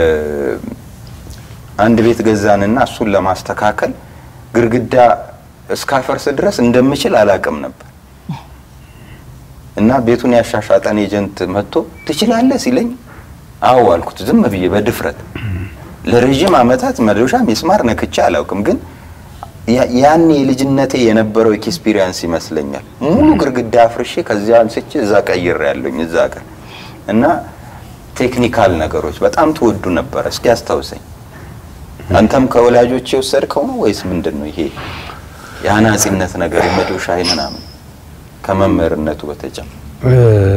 አንድ ቤት ገዛንና እሱን ለማስተካከል ግድግዳ እስካፈርስ ድረስ እንደምችል አላቅም ነበር እና ቤቱን ያሻሻጠን ኤጀንት መጥቶ ትችላለህ ሲለኝ አዎ አልኩት፣ ዝም ብዬ በድፍረት ለረዥም ዓመታት መዶሻ ሚስማር ነክቼ አላውቅም ግን ያ- ያኔ የልጅነቴ የነበረው ኤክስፒሪየንስ ይመስለኛል። ሙሉ ግድግዳ አፍርሼ ከዚያ አንስቼ እዛ ቀይር ያለኝ እዛ ቀን እና ቴክኒካል ነገሮች በጣም ትወዱ ነበረ። እስኪ አስታውሰኝ። አንተም ከወላጆች የወሰድከው ነው ወይስ ምንድን ነው ይሄ የአናጺነት ነገር የመዶሻ ምናምን ከመምህርነቱ በተጨማሪ? እ፣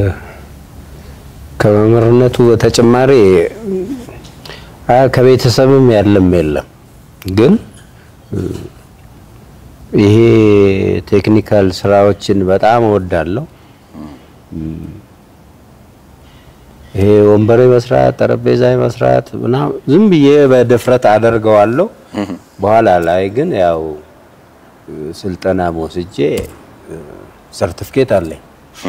ከመምህርነቱ በተጨማሪ አ ከቤተሰብም ያለም የለም ግን እ፣ ይሄ ቴክኒካል ስራዎችን በጣም እወዳለሁ። እም፣ ይሄ ወንበሬ መስራት፣ ጠረጴዛ መስራት ምናምን ዝም ብዬ በድፍረት አደርገዋለሁ። በኋላ ላይ ግን ያው እ፣ ስልጠና ወስጄ ሰርቲፊኬት አለኝ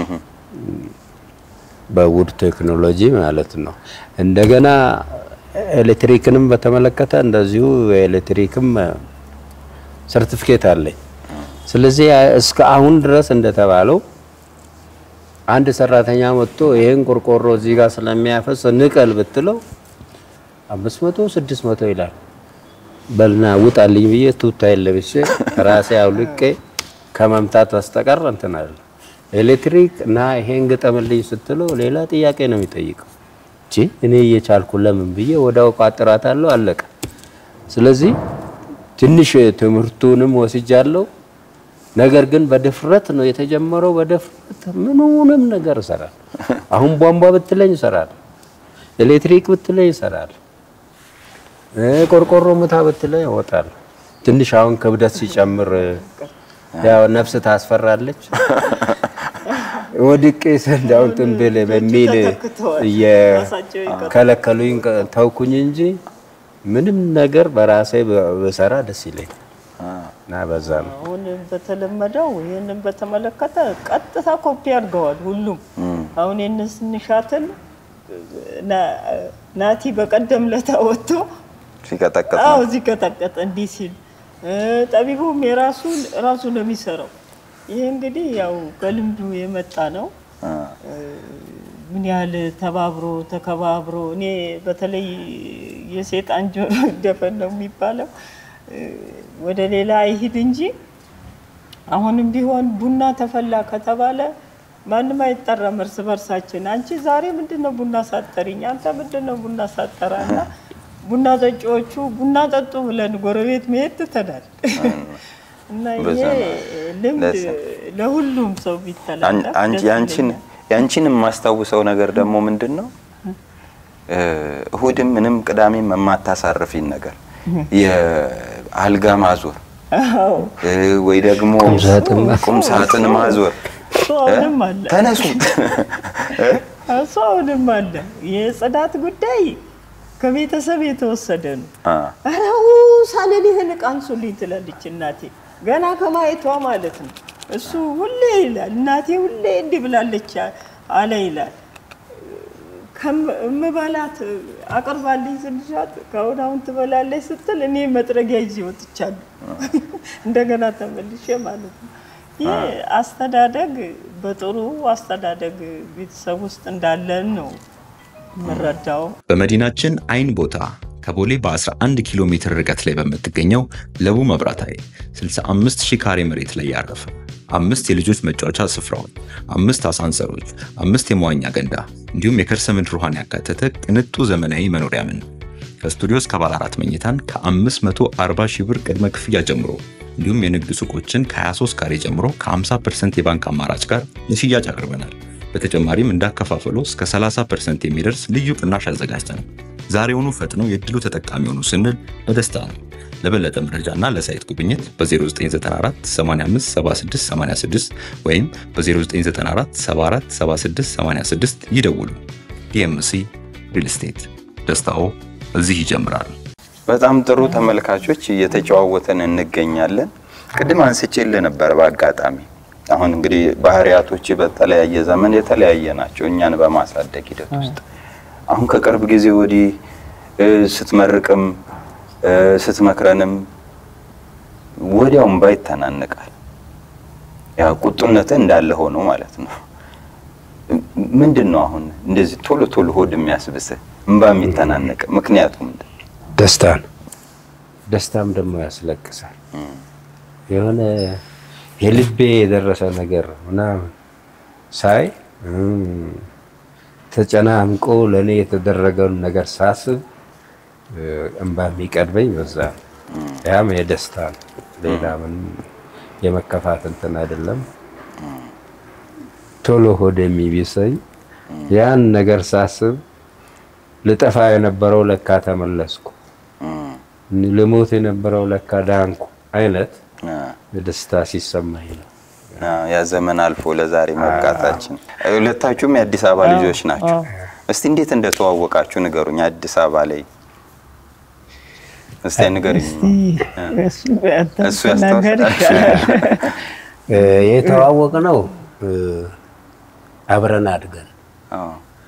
በውድ ቴክኖሎጂ ማለት ነው። እንደገና ኤሌክትሪክንም በተመለከተ እንደዚሁ የኤሌክትሪክም ሰርቲፊኬት አለኝ። ስለዚህ እስከ አሁን ድረስ እንደተባለው አንድ ሰራተኛ መጥቶ ይሄን ቆርቆሮ እዚህ ጋር ስለሚያፈስ ንቀል ብትለው አምስት መቶ ስድስት መቶ ይላል። በልና ውጣልኝ ብዬ ቱታዬን ለብሼ ራሴ አውልቄ ከመምታት በስተቀር እንትን አለ ኤሌክትሪክ እና ይሄን ግጠምልኝ ስትለው ሌላ ጥያቄ ነው የሚጠይቀው። እቺ እኔ እየቻልኩ ለምን ብዬ ወዲያው ቋጥራታለሁ፣ አለቀ። ስለዚህ ትንሽ ትምህርቱንም ወስጃለሁ። ነገር ግን በድፍረት ነው የተጀመረው። በድፍረት ምኑንም ነገር እሰራለሁ። አሁን ቧንቧ ብትለኝ እሰራለሁ፣ ኤሌክትሪክ ብትለኝ እሰራለሁ፣ እ ቆርቆሮ ምታ ብትለኝ እወጣለሁ። ትንሽ አሁን ክብደት ሲጨምር ያው ነፍስ ታስፈራለች። ወድቄ ሰንዳውን ትንብል በሚል ተተክተዋል። ራሳቸው እየከለከሉኝ ተውኩኝ እንጂ ምንም ነገር በራሴ ብሰራ ደስ ይለኝ እና በዛ ነው። አሁን በተለመደው ይህንን በተመለከተ ቀጥታ ኮፒ አድርገዋል ሁሉም። አሁን ይህንን ስንሻትል ና- ናቲ በቀደም ለታ ወጥቶ ሲቀጠቅጥ አዎ ነው። እዚህ ቀጠቀጠ እንዲህ ሲል እ፣ ጠቢቡም የራሱ ራሱ ነው የሚሰራው። ይሄ እንግዲህ ያው ከልምዱ የመጣ ነው። አ፣ ምን ያህል ተባብሮ ተከባብሮ እኔ በተለይ የሴጣን ጆሮ ይደፈን ነው የሚባለው እ፣ ወደ ሌላ አይሂድ እንጂ አሁንም ቢሆን ቡና ተፈላ ከተባለ ማንም አይጠራም። እርስ በርሳችን አንቺ ዛሬ ምንድን ነው ቡና ሳጠሪኝ፣ አንተ ምንድን ነው ቡና ሳጠራ እና ቡና ጠጪዎቹ ቡና ጠጡ ብለን ጎረቤት መሄድ ትተናል። እና ይሄ በዛ ነው። ልምድ ለዛ- ለሁሉም ሰው አን- ቢተላለፍ አንቺ ደስ ያንቺን ይለኛል። ያንቺን የማስታውሰው ነገር ደግሞ ምንድን ነው እ፣ እሁድም ምንም ቅዳሜም የማታሳርፊን ነገር የአልጋ ማዞር አዎ እ፣ ወይ ደግሞ ቁም ሳጥን ቁም ሳጥን ማዞር እሱ አሁንም አለ። ተነሱ እሱ አሁንም አለ። የጽዳት ጉዳይ ከቤተሰብ የተወሰደ ነው። አ፣ አረው ሳልል ይህን ዕቃ አንሱልኝ ትላለች እናቴ ገና ከማየቷ ማለት ነው። እሱ ሁሌ ይላል እናቴ ሁሌ እንዲህ ብላለች አለ ይላል። ከም- እምበላት አቅርባልኝ ስልሻት ከአሁን አሁን ትበላለች ስትል እኔ መጥረጊያ ይዤ ወጥቻለሁ። እንደገና ተመልሼ ማለት ነው። ይህ አስተዳደግ በጥሩ አስተዳደግ ቤተሰብ ውስጥ እንዳለን ነው የምረዳው። በመዲናችን አይን ቦታ ከቦሌ በ11 ኪሎ ሜትር ርቀት ላይ በምትገኘው ለቡ መብራት ኃይል 65 ሺህ ካሬ መሬት ላይ ያረፈ አምስት የልጆች መጫወቻ ስፍራዎች፣ አምስት አሳንሰሮች፣ አምስት የመዋኛ ገንዳ እንዲሁም የከርሰ ምድር ውሃን ያካተተ ቅንጡ ዘመናዊ መኖሪያ ምን ከስቱዲዮ እስከ ባለ አራት መኝታን ከ540 ሺህ ብር ቅድመ ክፍያ ጀምሮ እንዲሁም የንግድ ሱቆችን ከ23 ካሬ ጀምሮ ከ50% የባንክ አማራጭ ጋር ለሽያጭ አቅርበናል። በተጨማሪም እንዳከፋፈሉ እስከ 30% የሚደርስ ልዩ ቅናሽ አዘጋጅተናል። ዛሬውኑ ፈጥነው የእድሉ ተጠቃሚ ሆኑ ስንል በደስታ ነው። ለበለጠ መረጃና ለሳይት ጉብኝት በ0994 85 76 86 ወይም በ0994 74 76 86 ይደውሉ። ዲኤምሲ ሪል ስቴት ደስታው እዚህ ይጀምራል። በጣም ጥሩ ተመልካቾች እየተጨዋወተን እንገኛለን። ቅድም አንስቼልህ ነበር በአጋጣሚ አሁን እንግዲህ ባህሪያቶች በተለያየ ዘመን የተለያየ ናቸው እኛን በማሳደግ ሂደት ውስጥ አሁን ከቅርብ ጊዜ ወዲህ እ፣ ስትመርቅም እ፣ ስትመክረንም ወዲያው እምባ ይተናነቃል። ያ ቁጡነትህ እንዳለ ሆኖ ማለት ነው። ምንድን ነው አሁን እንደዚህ ቶሎ ቶሎ ሆድ የሚያስብስህ እምባ የሚተናነቅ ምክንያቱ ምንድን ነው? ደስታ ነው። ደስታም ደግሞ ያስለቅሳል። የሆነ የልቤ የደረሰ ነገር ምናምን ሳይ እም፣ ተጨናንቆ ለእኔ የተደረገውን ነገር ሳስብ እ፣ እንባ የሚቀድበኝ በዛ ነው። ያም የደስታ ነው። ሌላ ምንም የመከፋት እንትን አይደለም። ቶሎ ሆድ የሚቢሰኝ ያን ነገር ሳስብ ልጠፋ የነበረው ለካ ተመለስኩ፣ ልሞት የነበረው ለካ ዳንኩ አይነት አ፣ ደስታ ሲሰማኝ ነው። አ፣ ያ ዘመን አልፎ ለዛሬ መብቃታችን። ሁለታችሁም የአዲስ አበባ ልጆች ናቸው። እስቲ እንዴት እንደተዋወቃችሁ ንገሩኝ። አዲስ አበባ ላይ እስቲ ንገሩኝ። እሱ ያስታውሳል። እ፣ የተዋወቅነው እ፣ አብረን አድገን አዎ።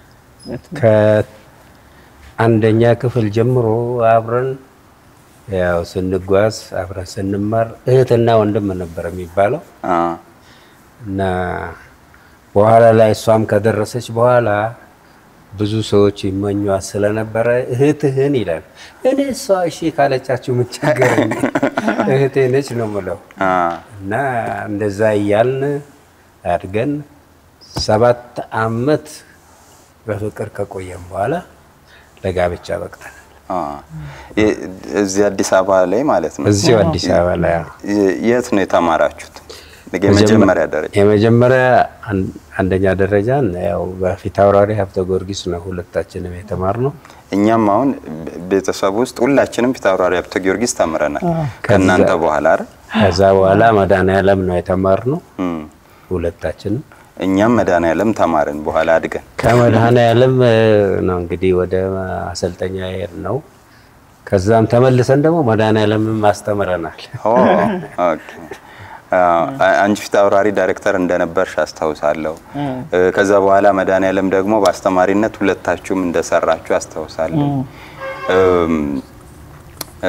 ከአንደኛ ክፍል ጀምሮ አብረን ያው ስንጓዝ አብረን ስንማር እህትና ወንድም ነበር የሚባለው አ፣ እና በኋላ ላይ እሷም ከደረሰች በኋላ ብዙ ሰዎች ይመኟት ስለነበረ እህትህን ይላል። እኔ እሷ እሺ ካለቻችሁ ምን ቸገረኝ እህቴ ነች ነው ምለው አ፣ እና እንደዛ እያልን አድገን ሰባት አመት በፍቅር ከቆየም በኋላ ለጋብቻ በቅተናል። አ። የ- እዚህ አዲስ አበባ ላይ ማለት ነው። እዚሁ አዲስ አበባ ላይ አዎ። የ- የት ነው የተማራችሁት? የመጀመሪያ ደረጃ የመጀመሪያ አን- አንደኛ ደረጃን ያው በፊት አውራሪ ሀብተ ጊዮርጊስ ነው ሁለታችንም የተማርነው። እኛም አሁን ቤተሰብ ውስጥ ሁላችንም ፊታውራሪ ሀብተ ጊዮርጊስ ተምረናል። ከእናንተ በኋላ አይደል? ከዛ በኋላ መድኃኔዓለም ነው የተማርነው እም። ሁለታችንም። እኛም መድኃኔዓለም ተማርን በኋላ አድገን ከመድኃኔዓለም እ፣ ነው እንግዲህ ወደ አሰልጠኛ ሄድ ነው። ከዛም ተመልሰን ደግሞ መድኃኔዓለምም አስተምረናል። ኦ፣ ኦኬ። አ- አንቺ ፊት አውራሪ ዳይሬክተር እንደነበርሽ አስታውሳለሁ። እ፣ ከዛ በኋላ መድኃኔዓለም ደግሞ በአስተማሪነት ሁለታችሁም እንደሰራችሁ አስታውሳለሁ። እም፣ እ፣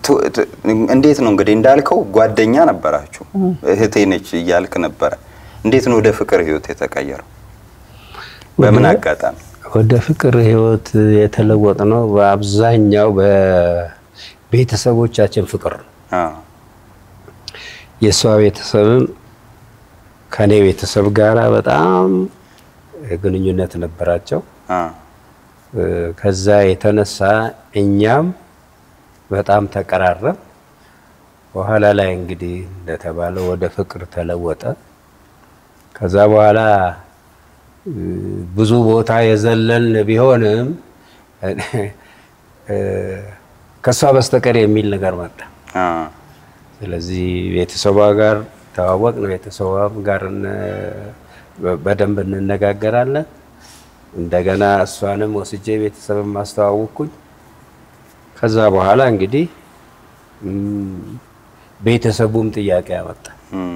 ቱ- ት- እንዴት ነው እንግዲህ እንዳልከው ጓደኛ ነበራችሁ፣ እህቴ ነች እያልክ ነበረ። እንዴት ነው ወደ ፍቅር ህይወት የተቀየረው? በምን ወደ- አጋጣሚ? ወደ ፍቅር ህይወት የተለወጥ ነው በአብዛኛው በቤተሰቦቻችን ፍቅር ነው። አ የእሷ ቤተሰብም ከኔ ቤተሰብ ጋራ በጣም ግንኙነት ነበራቸው። አ እ፣ ከዛ የተነሳ እኛም በጣም ተቀራረብ። በኋላ ላይ እንግዲህ እንደተባለው ወደ ፍቅር ተለወጠ። ከዛ በኋላ እ፣ ብዙ ቦታ የዘለልን ቢሆንም እ፣ ከእሷ በስተቀር የሚል ነገር መጣ። አ ስለዚህ ቤተሰቧ ጋር ተዋወቅ ነው። ቤተሰቧም ጋር እነ- በደንብ እንነጋገራለን። እንደገና እሷንም ወስጄ ቤተሰብን ማስተዋወቅኩኝ። ከዛ በኋላ እንግዲህ ም፣ ቤተሰቡም ጥያቄ አመጣ። እም፣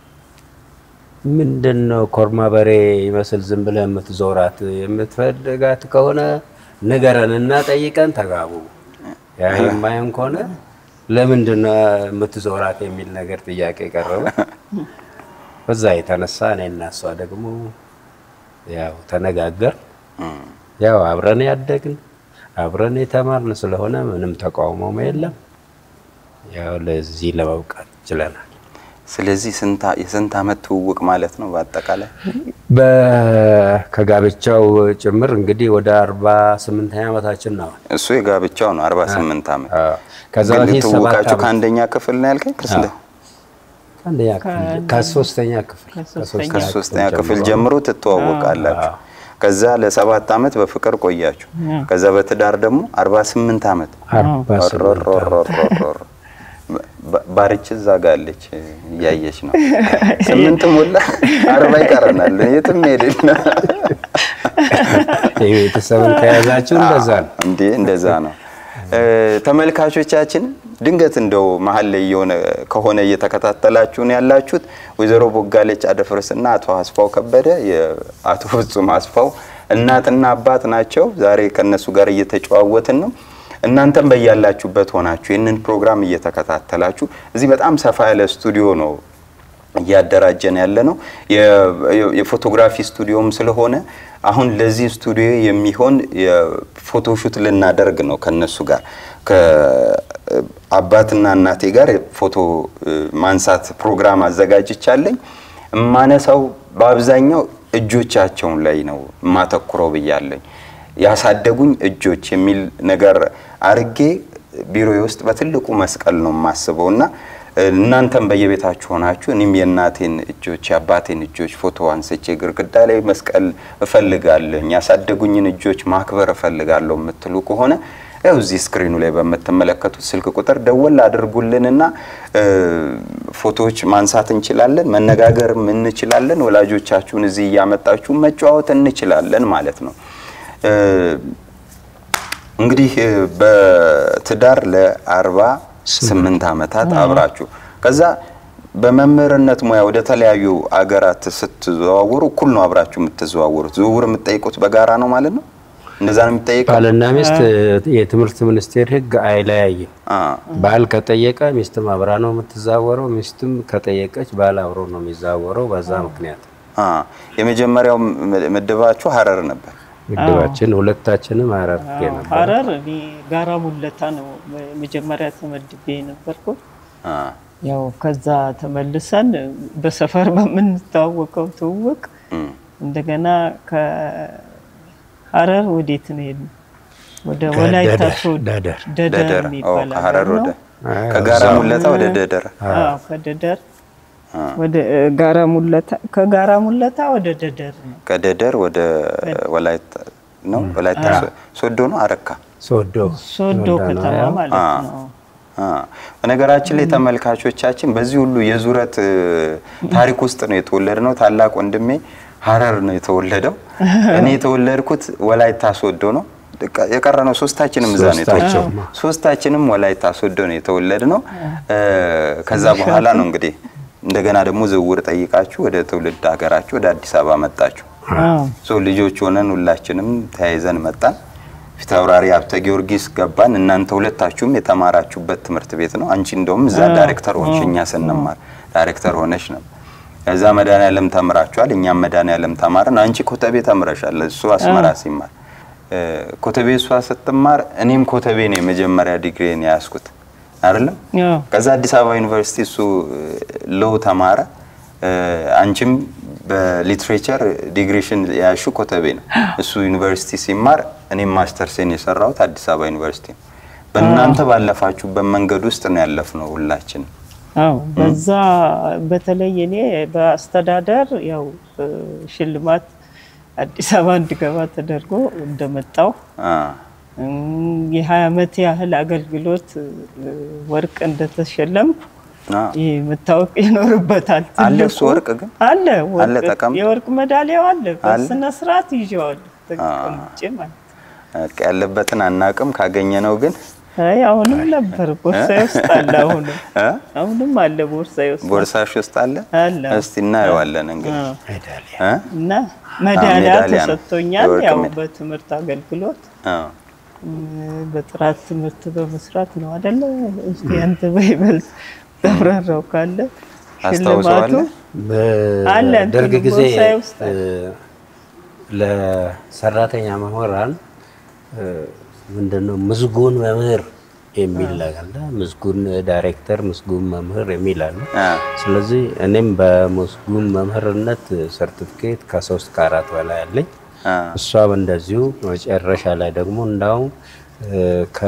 ምንድን ነው ኮርማ በሬ ይመስል ዝም ብለህ የምትዞራት? የምትፈልጋት ከሆነ ንገረን እና ጠይቀን ተጋቡ። ያ የማይሆን ከሆነ ለምንድን ነው የምትዞራት የሚል ነገር ጥያቄ ቀረበ። በዛ የተነሳ እኔና እሷ ደግሞ ያው ተነጋገር እም። ያው አብረን ያደግን አብረን የተማርን ስለሆነ ምንም ተቃውሞም የለም። ያው ለዚህ ለመብቃት ችለናል። ስለዚህ ስንት አ- የስንት አመት ትውውቅ ማለት ነው በአጠቃላይ? በ- ከጋብቻው ጭምር እንግዲህ ወደ አርባ ስምንተኛ ዓመታችን ነው። እሱ የጋብቻው ነው 48 አመት። አዎ። ከዛ ግን በፊት ሰባት ትውውቃችሁ ዓመት ከአንደኛ ክፍል ነው ያልከኝ? ከስንት ከአንደኛ ክፍል ከሶስተኛ ክፍል ከሶስተኛ ከሶስተኛ ክፍል ጀምሮ ትተዋወቃላችሁ። ከዛ ለሰባት አመት በፍቅር ቆያችሁ። ከዛ በትዳር ደግሞ 48 አመት አርባ ስምንት ዓመት። ሮሮሮሮሮሮ። ባ- ባርች እዛ ጋ አለች እያየች ነው። ስምንት ሞላ አርባ ይቀረናል። የትም ሄድን የቤተሰብን ከያዛችሁ እንደዛ ነው። እንዴ እንደዛ ነው። እ፣ ተመልካቾቻችን ድንገት እንደው መሀል ላይ የሆነ ከሆነ እየተከታተላችሁን ያላችሁት ወይዘሮ ቦጋለች አደፍርስና አቶ አስፋው ከበደ የአቶ ፍጹም አስፋው እናትና አባት ናቸው። ዛሬ ከነሱ ጋር እየተጨዋወትን ነው። እናንተም በያላችሁበት ሆናችሁ ይህንን ፕሮግራም እየተከታተላችሁ እዚህ በጣም ሰፋ ያለ ስቱዲዮ ነው እያደራጀን ያለ ነው። የ- የፎቶግራፊ ስቱዲዮም ስለሆነ አሁን ለዚህ ስቱዲዮ የሚሆን የፎቶሹት ልናደርግ ነው ከነሱ ጋር ከአባትና እናቴ ጋር ፎቶ እ፣ ማንሳት ፕሮግራም አዘጋጅቻለኝ። የማነሳው በአብዛኛው እጆቻቸውን ላይ ነው የማተኩረው ብያለኝ። ያሳደጉኝ እጆች የሚል ነገር አርጌ ቢሮዬ ውስጥ በትልቁ መስቀል ነው የማስበው እና እናንተም በየቤታችሁ ሆናችሁ እኔም የእናቴን እጆች የአባቴን እጆች ፎቶ አንስቼ ግድግዳ ላይ መስቀል እፈልጋለሁ፣ ያሳደጉኝን እጆች ማክበር እፈልጋለሁ የምትሉ ከሆነ ያው እዚህ ስክሪኑ ላይ በምትመለከቱት ስልክ ቁጥር ደወል አድርጉልንና እ፣ ፎቶዎች ማንሳት እንችላለን፣ መነጋገርም እንችላለን። ወላጆቻችሁን እዚህ እያመጣችሁ መጨዋወት እንችላለን ማለት ነው። እ፣ እንግዲህ እ፣ በትዳር ለአርባ ስምንት ዓመታት አብራችሁ ከዛ በመምህርነት ሙያ ወደ ተለያዩ አገራት ስትዘዋወሩ እኩል ነው አብራችሁ የምትዘዋወሩት። ዝውውር የምትጠይቁት በጋራ ነው ማለት ነው። እንደዛ ነው የሚጠይቀው። ባልና ሚስት የትምህርት ሚኒስቴር ሕግ አይለያይም። አ፣ ባል ከጠየቀ ሚስትም አብራ ነው የምትዛወረው፣ ሚስትም ከጠየቀች ባል አብሮ ነው የሚዛወረው። በዛ ምክንያት አ፣ የመጀመሪያው ም- ምድባችሁ ሀረር ነበር። ምድባችን ሁለታችንም አራርጌ ነበር። ሀረር እኔ ጋራ ሙለታ ነው መጀመሪያ ተመድቤ የነበርኩት። አ፣ ያው ከዛ ተመልሰን በሰፈር በምንተዋወቀው ትውውቅ እም፣ እንደገና ከሀረር ወዴት ነው የሄድነው? ወደ ወላይታ ደደር፣ ሶዶ ደደር። ደደር ደደር ኦ፣ የሚባል ከሀረር ሀገር ወደ ነው። ከጋራ ሙለታ ወደ ደደር አዎ ከደደር ወደ እ፣ ጋራ ሙለታ ከጋራ ሙለታ ወደ ደደር ነው። ከደደር ወደ ወላይታ ነው። ወላይታ ሶ- ሶዶ ነው አረካ ሶዶ ሶዶ ሶዶ ነው ከተማ ያው። ማለት አ። ነው። አ፣ በነገራችን ላይ ተመልካቾቻችን በዚህ ሁሉ የዙረት እ፣ ታሪክ ውስጥ ነው የተወለድ ነው። ታላቅ ወንድሜ ሀረር ነው የተወለደው። እኔ የተወለድኩት ወላይታ ሶዶ ነው። በቃ የቀረ ነው ሶስታችንም እዛ ነው የተወለድነው። ሶስታችንም። ሶስታችንም ወላይታ ሶዶ ነው የተወለድ ነው። ከዛ በኋላ ነው እንግዲህ እንደገና ደግሞ ዝውውር ጠይቃችሁ ወደ ትውልድ ሀገራችሁ ወደ አዲስ አበባ መጣችሁ። አዎ ሶ ልጆች ሆነን ሁላችንም ተያይዘን መጣን። ፊታውራሪ ሀብተ ጊዮርጊስ ገባን። እናንተ ሁለታችሁም የተማራችሁበት ትምህርት ቤት ነው። አንቺ እንደውም እዛ ዳይሬክተር ሆንሽ፣ እኛ ስንማር ዳይሬክተር ሆነሽ ነበር። እዛ መድኃኒዓለም ተምራችኋል፣ እኛም መድኃኒዓለም ተማርን። አንቺ ኮተቤ ተምረሻል፣ እሱ አስመራ ሲማር እ፣ ኮተቤ እሷ ስትማር እኔም ኮተቤ ነው የመጀመሪያ ዲግሪን የያዝኩት አይደለም። አዎ። ከዛ አዲስ አበባ ዩኒቨርሲቲ እሱ ሎው ተማረ። እ፣ አንቺም በሊትሬቸር ዲግሪሽን የያሹ ኮተቤ ነው። እሱ ዩኒቨርሲቲ ሲማር እኔም ማስተርሴን የሰራሁት አዲስ አበባ ዩኒቨርሲቲ ነው። በእናንተ ባለፋችሁበት መንገድ ውስጥ ነው ያለፍነው ሁላችንም። አዎ በዛ በተለይ እኔ በአስተዳደር ያው እ፣ ሽልማት አዲስ አበባ እንድገባ ተደርጎ እንደመጣው አ፣ የሀያ ዓመት ያህል አገልግሎት እ፣ ወርቅ እንደተሸለምኩ አ፣ ይህ መታወቅ ይኖርበታል። አለ ትልቁ እሱ ወርቅ ግን አለ አለ ወርቅ ተቀምጦ? የወርቅ ሜዳሊያው አለ። አለ? በስነ ስርዓት ይዤዋለሁ ተቀምጬ ማለት ነው። በቃ ያለበትን አናቅም። ካገኘ ነው ግን አይ አሁንም ነበር ቦርሳዬ ውስጥ አለ። አሁንም እ? አሁንም አለ ቦርሳዬ ውስጥ ቦርሳሽ ውስጥ አለ። አለ። እስቲ እናየዋለን እንግዲህ አዎ። ሜዳሊያ እ? እና ሜዳሊያ ሜዳሊያ ነው። ተሰጥቶኛል። የወርቅ ያው ሜዳ- በትምህርት አገልግሎት አዎ። እ፣ በጥራት ትምህርት በመስራት ነው አይደለ? እስቲ አንተ በይበልጥ ተብራራው ካለ ሽልማቱ ታስታውሰዋለህ? አለ በደርግ እንትኑ ጊዜ ቦርሳዬ ውስጥ እ፣ ለሰራተኛ መምህራን እ፣ ምንድነው ምስጉን መምህር የሚል አለ። ምስጉን ዳይሬክተር፣ ምስጉን መምህር የሚል አለ። አ፣ ስለዚህ እኔም በምስጉን መምህርነት ሰርቲፊኬት ከሶስት ከአራት በላይ አለኝ። አ፣ እሷም እንደዚሁ መጨረሻ ላይ ደግሞ እንዳውም እ፣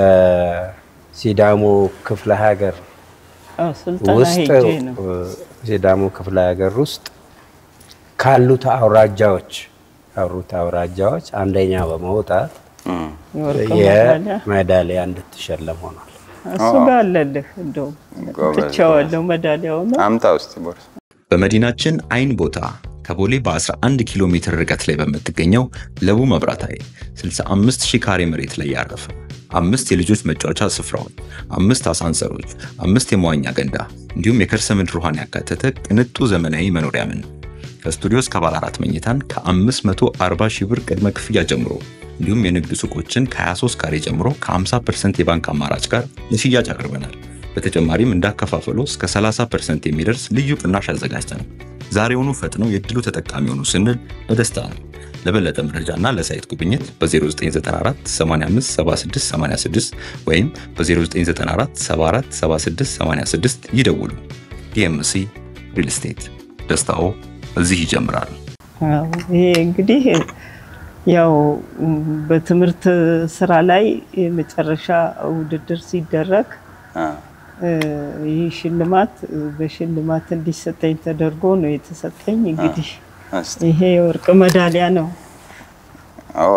ከሲዳሞ ክፍለ ሀገር አዎ፣ ስልጠና ውስጥ ሄጄ ነው። እ፣ ሲዳሞ ክፍለ ሀገር ውስጥ ካሉት አውራጃዎች ካሉት አውራጃዎች አንደኛ በመውጣት እም፣ የወርቅ ሜዳሊያ የሜዳሊያ እንድትሸለም ሆኗል። እሱ ጋር አለልህ። እንደውም ጎበዝ፣ ትቼዋለሁ ሜዳሊያው ነው። አምጣ ውስጥ ቦርሳ በመዲናችን አይን ቦታ ከቦሌ በ11 ኪሎ ሜትር ርቀት ላይ በምትገኘው ለቡ መብራት ኃይል 65 ሺህ ካሬ መሬት ላይ ያረፈ አምስት የልጆች መጫወቻ ስፍራዎች፣ አምስት አሳንሰሮች፣ አምስት የመዋኛ ገንዳ እንዲሁም የከርሰ ምድር ውሃን ያካተተ ቅንጡ ዘመናዊ መኖሪያ ምን ከስቱዲዮ እስከ ባለ አራት መኝታን ከ540 ሺህ ብር ቅድመ ክፍያ ጀምሮ እንዲሁም የንግድ ሱቆችን ከ23 ካሬ ጀምሮ ከ50% የባንክ አማራጭ ጋር ለሽያጭ አቅርበናል። በተጨማሪም እንዳከፋፈሉ እስከ 30% የሚደርስ ልዩ ቅናሽ አዘጋጅተናል። ዛሬውኑ ፈጥነው የድሉ ተጠቃሚ ሆኑ ስንል በደስታ ነው። ለበለጠ መረጃና ለሳይት ጉብኝት በ0994 85 76 86 ወይም በ0994 74 76 86 ይደውሉ። ዲኤምሲ ሪል ስቴት ደስታው እዚህ ይጀምራል። አዎ፣ ይሄ እንግዲህ ያው ም፣ በትምህርት ስራ ላይ የመጨረሻ ውድድር ሲደረግ አ፣ እ፣ ይህ ሽልማት እ፣ በሽልማት እንዲሰጠኝ ተደርጎ ነው የተሰጠኝ። እንግዲህ እስቲ ይሄ የወርቅ ሜዳሊያ ነው። ኦ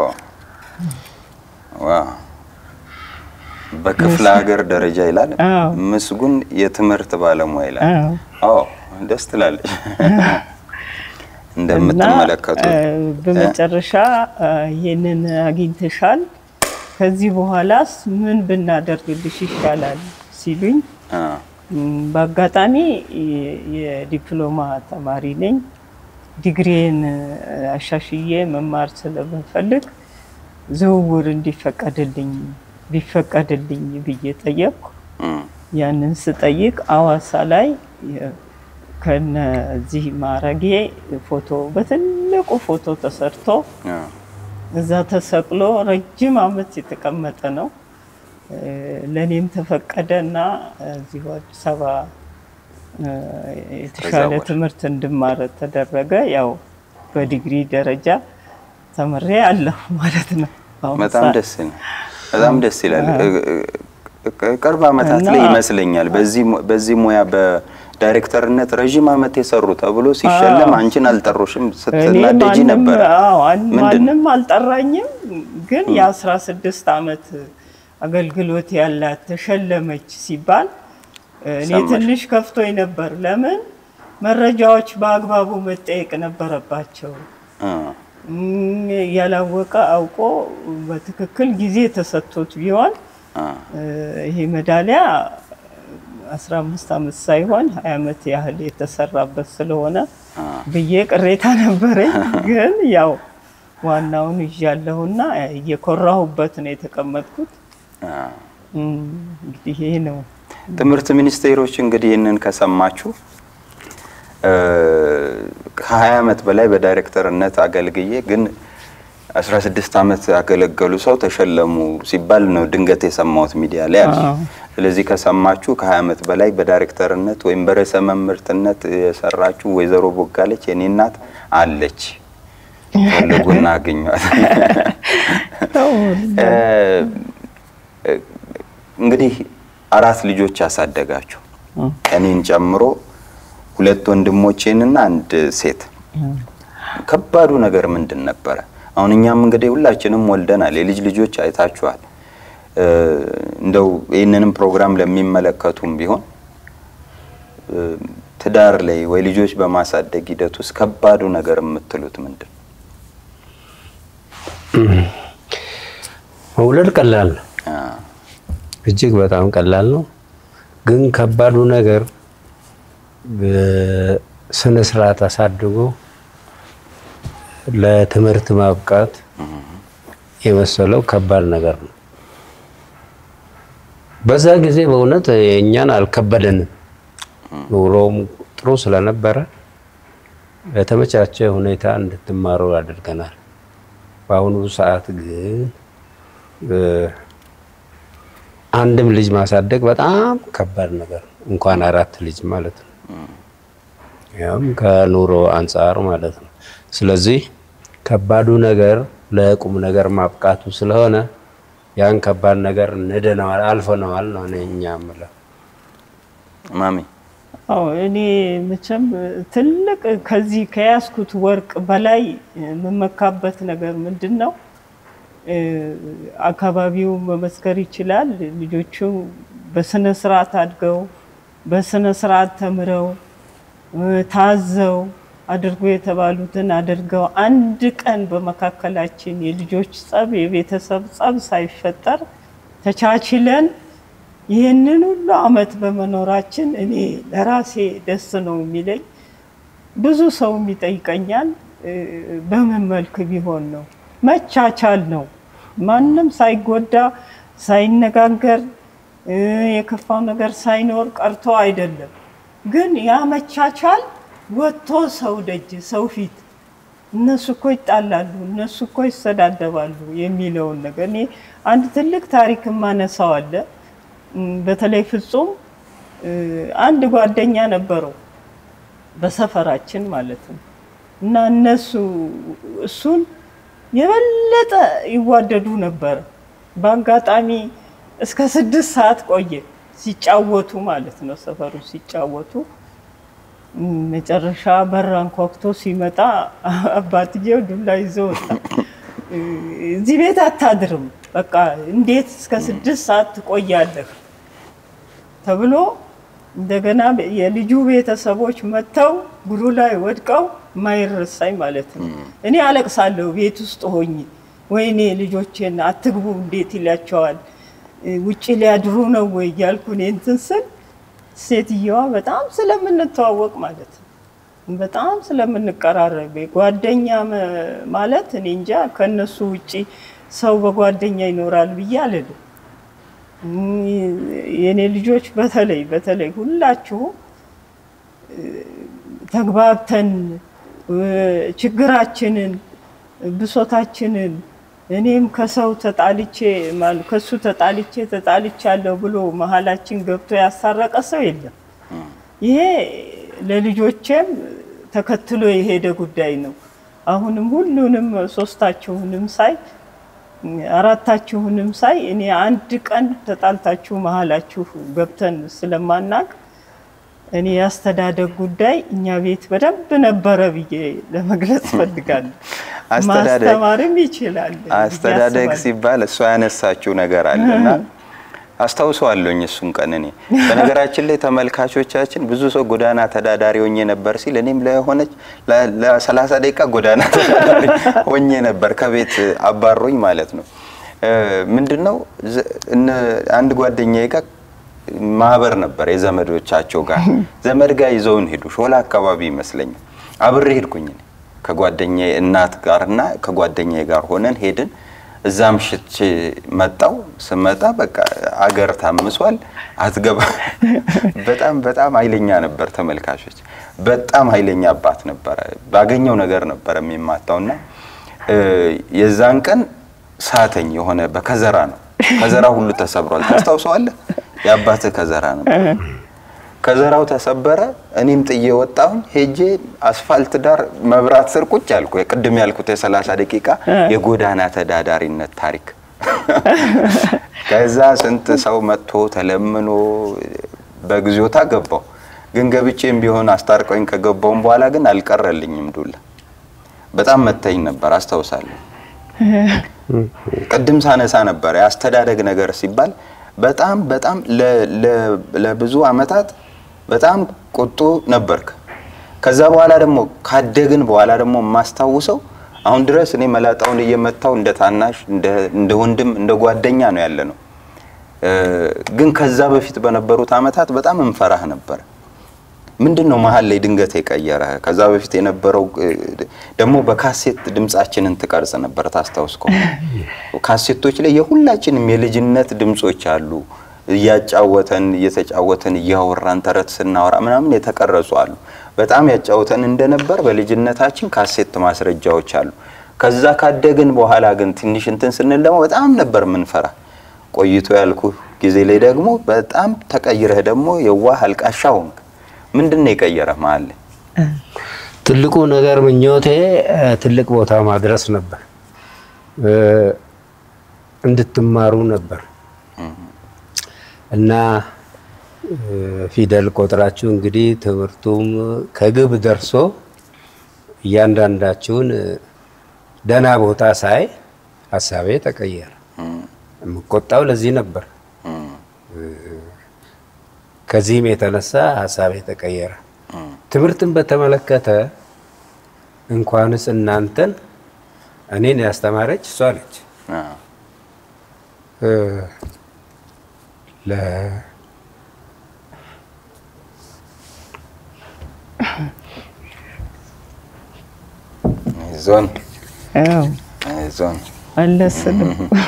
ዋው በክፍለ ሀገር ደረጃ ይላል። አዎ። ምስጉን የትምህርት ባለሙያ ይላል። አዎ። ኦ ደስ ትላለች። እንደምትመለከቱት እና እ፣ በመጨረሻ እ፣ ይሄንን አግኝተሻል፣ ከዚህ በኋላስ ምን ብናደርግልሽ ይሻላል ሲሉኝ አ፣ ም፣ በአጋጣሚ የ- የዲፕሎማ ተማሪ ነኝ። ዲግሪን አሻሽዬ መማር ስለምፈልግ ዝውውር እንዲፈቀድልኝ ቢፈቀድልኝ ብዬ ጠየቅኩ። እም፣ ያንን ስጠይቅ አዋሳ ላይ የ- ከነዚህ ማረጌ ፎቶ በትልቁ ፎቶ ተሰርቶ አ፣ እዛ ተሰቅሎ ረጅም ዓመት የተቀመጠ ነው። እ፣ ለእኔም ተፈቀደ እና እዚሁ አዲስ አበባ እ፣ የተሻለ ተዛወረ። ትምህርት እንድማር ተደረገ። ያው በዲግሪ ደረጃ ተምሬ አለሁ ማለት ነው። በአሁኑ በጣም ሰዓት። ደስ ይላል። በጣም ደስ ይላል። እ- እ- እ- ቅርብ ዓመታት እና- ላይ ይመስለኛል በዚህ mu- በዚህ ሙያ በዳይሬክተርነት ረዥም ዓመት የሰሩ ተብሎ ሲሸለም አዎ። አንቺን አልጠሩሽም እኔ ስትናደጂ ማንም- ነበረ። አዎ፣ አን- ምንድን ነው? ማንም አልጠራኝም። ግን የአስራ ስድስት ዓመት አገልግሎት ያላት ተሸለመች ሲባል እኔ ሰማሽ? ትንሽ ከፍቶኝ ነበር። ለምን መረጃዎች በአግባቡ መጠየቅ ነበረባቸው። አ፣ እም፣ ያላወቀ አውቆ በትክክል ጊዜ ተሰጥቶት ቢሆን አ፣ እ፣ ይሄ ሜዳሊያ 15 ዓመት ሳይሆን 20 ዓመት ያህል የተሰራበት ስለሆነ አ፣ ብዬ ቅሬታ ነበረኝ። ግን ያው ዋናውን ይዣለሁና እየኮራሁበት ነው የተቀመጥኩት። እም፣ እንግዲህ ይሄ ነው። ትምህርት ሚኒስቴሮች እንግዲህ ይህንን ከሰማችሁ እ፣ ከ20 ዓመት በላይ በዳይሬክተርነት አገልግዬ ግን 16 ዓመት ያገለገሉ ሰው ተሸለሙ ሲባል ነው ድንገት የሰማሁት ሚዲያ ላይ አለ። አዎ። ስለዚህ ከሰማችሁ ከ20 ዓመት በላይ በዳይሬክተርነት ወይም በርዕሰ መምህርትነት የሰራችሁ ወይዘሮ ቦጋለች የኔ እናት አለች። ፈልጉና አገኟት። እ፣ እ፣ እንግዲህ አራት ልጆች ያሳደጋችሁ እኔን ጨምሮ ሁለት ወንድሞቼንና አንድ ሴት። ከባዱ ነገር ምንድን ነበረ? አሁን እኛም እንግዲህ ሁላችንም ወልደናል፣ የልጅ ልጆች አይታችኋል። እ፣ እንደው ይህንንም ፕሮግራም ለሚመለከቱም ቢሆን እ፣ ትዳር ላይ ወይ ልጆች በማሳደግ ሂደት ውስጥ ከባዱ ነገር የምትሉት ምንድን ነው? መውለድ ቀላል ነው። አ፣ እጅግ በጣም ቀላል ነው። ግን ከባዱ ነገር በስነ ስርዓት አሳድጎ ለትምህርት ማብቃት የመሰለው ከባድ ነገር ነው። በዛ ጊዜ በእውነት እኛን አልከበደንም። ኑሮም ጥሩ ስለነበረ በተመቻቸ ሁኔታ እንድትማሩ አድርገናል። በአሁኑ ሰዓት ግን እ፣ አንድም ልጅ ማሳደግ በጣም ከባድ ነገር ነው። እንኳን አራት ልጅ ማለት ነው። ያም ከኑሮ አንጻር ማለት ነው። ስለዚህ ከባዱ ነገር ለቁም ነገር ማብቃቱ ስለሆነ ያን ከባድ ነገር ንደነዋል፣ አልፈነዋል ነው እኔ እኛ የምለው። ማሚ አዎ እኔ መቼም ትልቅ ከዚህ ከያዝኩት ወርቅ በላይ የምመካበት ነገር ምንድን ነው? እ፣ አካባቢው መመስከር ይችላል። ልጆቹ በስነ ስርዓት አድገው በስነ ስርዓት ተምረው እ፣ ታዘው አድርጎ የተባሉትን አድርገው አንድ ቀን በመካከላችን የልጆች ጸብ፣ የቤተሰብ ጸብ ሳይፈጠር ተቻችለን ይህንን ሁሉ አመት በመኖራችን እኔ ለራሴ ደስ ነው የሚለኝ። ብዙ ሰውም ይጠይቀኛል እ፣ በምን መልክ ቢሆን ነው? መቻቻል ነው። ማንም ሳይጎዳ ሳይነጋገር እ፣ የከፋው ነገር ሳይኖር ቀርቶ አይደለም። ግን ያ መቻቻል ወጥቶ ሰው ደጅ ሰው ፊት እነሱ እኮ ይጣላሉ፣ እነሱ እኮ ይሰዳደባሉ የሚለውን ነገር እኔ አንድ ትልቅ ታሪክ የማነሳው አለ። እም፣ በተለይ ፍጹም እ፣ አንድ ጓደኛ ነበረው በሰፈራችን ማለት ነው እና እነሱ እሱን የበለጠ ይዋደዱ ነበር። በአጋጣሚ እስከ ስድስት ሰዓት ቆየ ሲጫወቱ ማለት ነው ሰፈሩ ሲጫወቱ እም፣ መጨረሻ በር አንኳኩቶ ሲመጣ አባትየው ዱላ ይዞ ወጣ። እ፣ እዚህ ቤት አታድርም፣ በቃ እንዴት እስከ ስድስት ሰዓት ትቆያለህ ተብሎ እንደገና የልጁ ቤተሰቦች መጥተው እግሩ ላይ ወድቀው ማይረሳኝ ማለት ነው። እኔ አለቅሳለሁ ቤት ውስጥ ሆኜ ወይኔ ልጆቼን አትግቡ እንዴት ይላቸዋል እ፣ ውጭ ሊያድሩ ነው ወይ እያልኩ እኔ እንትን ስል ሴትየዋ በጣም ስለምንተዋወቅ ማለት ነው በጣም ስለምንቀራረብ ጓደኛ መ- ማለት እኔ እንጃ ከነሱ ውጪ ሰው በጓደኛ ይኖራል ብዬ አልልም። እም፣ የእኔ ልጆች በተለይ በተለይ ሁላችሁ ተግባብተን እ፣ ችግራችንን ብሶታችንን እኔም ከሰው ተጣልቼ ማል- ከሱ ተጣልቼ ተጣልቻለሁ ብሎ መሀላችን ገብቶ ያሳረቀ ሰው የለም። ይሄ ለልጆቼም ተከትሎ የሄደ ጉዳይ ነው። አሁንም ሁሉንም ሶስታችሁንም ሳይ አራታችሁንም ሳይ እኔ አንድ ቀን ተጣልታችሁ መሀላችሁ ገብተን ስለማናቅ እኔ የአስተዳደግ ጉዳይ እኛ ቤት በደንብ ነበረ ብዬ ለመግለጽ ፈልጋለሁ። አስተዳደግ- ማስተማርም ይችላል ብዬ አስተዳደግ አስባለሁ። ሲባል እሷ ያነሳችው ነገር አለና አስታውሰዋለሁኝ እሱን ቀን እኔ በነገራችን ላይ ተመልካቾቻችን ብዙ ሰው ጎዳና ተዳዳሪ ሆኜ ነበር ሲል እኔም ለሆነች ለ- ለሰላሳ ደቂቃ ጎዳና ተዳዳሪ ሆኜ ነበር ከቤት አባሮኝ ማለት ነው እ፣ ምንድነው ዘ- እነ- አንድ ጓደኛዬ ጋር ማህበር ነበር የዘመዶቻቸው ጋር ዘመድ ጋር ይዘውን ሄዱ ሾላ አካባቢ ይመስለኛል አብሬ ሄድኩኝ እኔ። ከጓደኛዬ እናት ጋርና ከጓደኛዬ ጋር ሆነን ሄድን። እዛ ምሽቼ መጣው። ስመጣ በቃ አገር ታምሷል። አትገባ በጣም በጣም ኃይለኛ ነበር። ተመልካቾች በጣም ኃይለኛ አባት ነበረ። ባገኘው ነገር ነበረ የሚማታውና እ፣ የዛን ቀን ሳተኝ የሆነ በከዘራ ነው። ከዘራ ሁሉ ተሰብሯል። ታስታውሰዋለህ? የአባትህ ከዘራ ነበር። ከዘራው ተሰበረ። እኔም ጥዬ ወጣሁኝ። ሄጄ አስፋልት ዳር መብራት ስር ቁጭ አልኩ። ቅድም ያልኩት የሰላሳ ደቂቃ የጎዳና ተዳዳሪነት ታሪክ። ከዛ ስንት ሰው መጥቶ ተለምኖ በግዚዮታ ገባው። ግን ገብቼም ቢሆን አስታርቀኝ ከገባውም በኋላ ግን አልቀረልኝም ዱላ። በጣም መታኝ ነበር አስታውሳለሁ። ቅድም ሳነሳ ነበር የአስተዳደግ ነገር ሲባል በጣም በጣም ለ- ለ- ለብዙ አመታት በጣም ቁጡ ነበርክ። ከዛ በኋላ ደግሞ ካደግን በኋላ ደግሞ የማስታውሰው አሁን ድረስ እኔ መላጣውን እየመታው እንደ ታናሽ እንደ- እንደ ወንድም እንደ ጓደኛ ነው ያለ ነው። እ፣ ግን ከዛ በፊት በነበሩት አመታት በጣም እንፈራህ ነበር። ምንድን ነው መሀል ላይ ድንገት የቀየረ? ከዛ በፊት የነበረው እ፣ ደግሞ በካሴት ድምጻችንን ትቀርጽ ነበር ታስታውስ ከሆነ ካሴቶች ላይ የሁላችንም የልጅነት ድምጾች አሉ። እያጫወተን እየተጫወተን እያወራን ተረት ስናወራ ምናምን የተቀረጹ አሉ። በጣም ያጫወተን እንደነበር በልጅነታችን ካሴት ማስረጃዎች አሉ። ከዛ ካደግን በኋላ ግን ትንሽ እንትን ስንል ደግሞ በጣም ነበር ምንፈራ። ቆይቶ ያልኩ ጊዜ ላይ ደግሞ በጣም ተቀይረህ ደግሞ የዋህ አልቃሻ ሆንክ። ምንድን ነው የቀየረ መሀል ላይ? ትልቁ ነገር ምኞቴ እ፣ ትልቅ ቦታ ማድረስ ነበር። እ፣ እንድትማሩ ነበር እና እ፣ ፊደል ቆጥራችሁ እንግዲህ ትምህርቱም ከግብ ደርሶ እያንዳንዳችሁን እ፣ ደህና ቦታ ሳይ ሀሳቤ ተቀየረ። የምቆጣው ለዚህ ነበር። ከዚህም የተነሳ ሀሳቤ ተቀየረ። ትምህርትን በተመለከተ እንኳንስ እናንተን እኔን ያስተማረች እሷ ነች። አዎ። እ፣ ለ- ዞን አዎ ዞን መለስ ነው።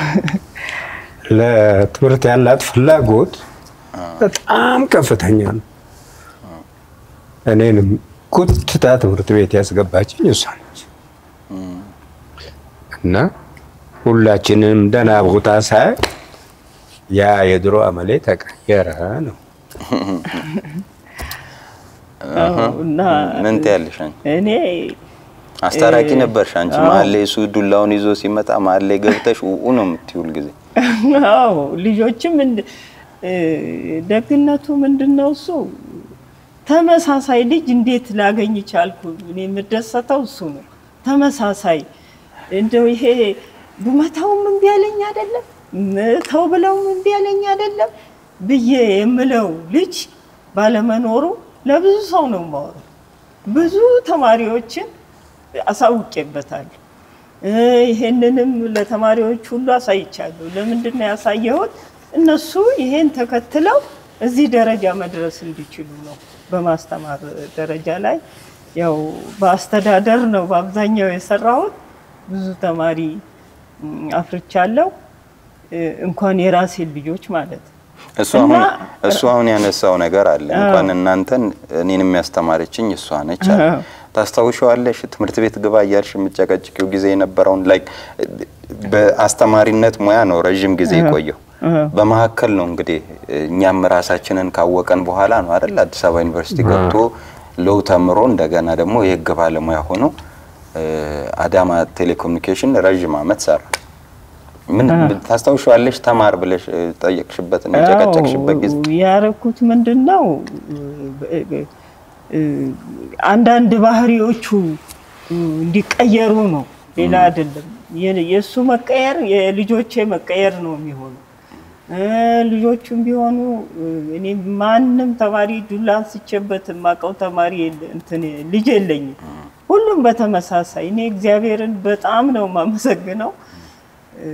ለትምህርት ያላት ፍላጎት በጣም ከፍተኛ ነው። እኔንም ጉትታ ትምህርት ቤት ያስገባችኝ እሷ ነች እና ሁላችንም ደህና ቦታ ሳይ ያ የድሮ አመሌ ተቀየረ ነው። አዎ፣ እና ምን ትያለሽ አንቺ? እኔ አስታራቂ ነበርሽ አንቺ። መሀል ላይ እሱ ዱላውን ይዞ ሲመጣ መሀል ላይ ገብተሽ ውኡ ነው የምትይውል ጊዜ አዎ ልጆችም እንድ- እ፣ ደግነቱ ምንድን ነው እሱ ተመሳሳይ ልጅ እንዴት ላገኝ ቻልኩ? እኔ የምደሰተው እሱ ነው። ተመሳሳይ እንደው ይሄ ብመታውም እምቢ ያለኝ አይደለም፣ ም- ተው ብለውም እምቢ ያለኝ አይደለም ብዬ የምለው ልጅ ባለመኖሩ ለብዙ ሰው ነው የማወራው። ብዙ ተማሪዎችን አሳውቄበታለሁ። እ፣ ይሄንንም ለተማሪዎች ሁሉ አሳይቻለሁ። ለምንድን ነው ያሳየሁት? እነሱ ይሄን ተከትለው እዚህ ደረጃ መድረስ እንዲችሉ ነው። በማስተማር ደረጃ ላይ ያው በአስተዳደር ነው በአብዛኛው የሰራሁት። ብዙ ተማሪ ም፣ አፍርቻለሁ። እ፣ እንኳን የራሴን ልጆች ማለት ነው። እሱ አሁን እና- እሱ አሁን ያነሳው ነገር አለ። እንኳን እናንተን እኔንም ያስተማረችኝ እሷ ነች አለ። አዎ። ታስታውሻለሽ? ትምህርት ቤት ግባ እያልሽ የምጨቀጭቂው ጊዜ የነበረውን ላይ በአስተማሪነት ሙያ ነው ረዥም ጊዜ የቆየው። በመካከል ነው እንግዲህ እኛም ራሳችንን ካወቀን በኋላ ነው አይደል አዲስ አበባ ዩኒቨርሲቲ ገብቶ ሎው ተምሮ እንደገና ደግሞ የህግ ባለሙያ ሆኖ እ፣ አዳማ ቴሌኮሙኒኬሽን ረዥም አመት ሰራ። ምን ታስታውሻለሽ? ተማር ብለሽ እ፣ ጠየቅሽበትና የጨቀጨቅሽበት ጊዜ አዎ፣ ያረኩት ምንድን ነው እ፣ አንዳንድ ባህሪዎቹ እ፣ እንዲቀየሩ ነው፣ ሌላ አይደለም። የ- የእሱ መቀየር የልጆቼ መቀየር ነው የሚሆነው። እ፣ ልጆቹም ቢሆኑ እ፣ እኔ ማንም ተማሪ ዱላ አንስቼበት የማውቀው ተማሪ የለ- እንትን ልጅ የለኝም። ሁሉም በተመሳሳይ እኔ እግዚአብሔርን በጣም ነው የማመሰግነው። እ፣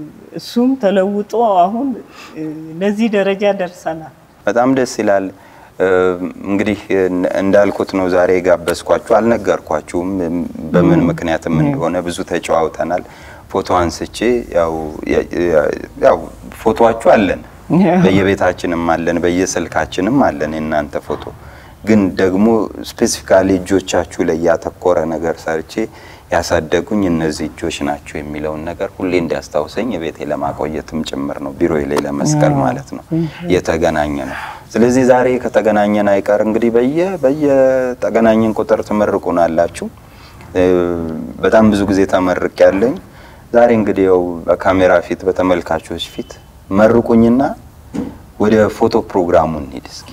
እሱም ተለውጦ አሁን እ፣ ለዚህ ደረጃ ደርሰናል። በጣም ደስ ይላል። እ፣ እንግዲህ እን- እንዳልኩት ነው ዛሬ የጋበዝኳችሁ። አልነገርኳችሁም እም፣ በምን ምክንያትም እንደሆነ ብዙ ተጨዋውተናል። ፎቶ አንስቼ ያው የ- የ- ያው ፎቶዋችሁ አለን በየቤታችንም አለን በየስልካችንም አለን የእናንተ ፎቶ ግን ደግሞ ስፔሲፊካሊ እጆቻችሁ ላይ ያተኮረ ነገር ሰርቼ ያሳደጉኝ እነዚህ እጆች ናቸው የሚለውን ነገር ሁሌ እንዲያስታውሰኝ ቤቴ ለማቆየትም ጭምር ነው ቢሮ ላይ ለመስቀል ማለት ነው የተገናኘ ነው። ስለዚህ ዛሬ ከተገናኘን አይቀር እንግዲህ በየ በየተገናኘን ቁጥር ትመርቁናላችሁ። እ፣ በጣም ብዙ ጊዜ ተመርቅ ያለኝ ዛሬ እንግዲህ ያው በካሜራ ፊት በተመልካቾች ፊት መርቁኝና ወደ ፎቶ ፕሮግራሙ እንሂድ እስኪ።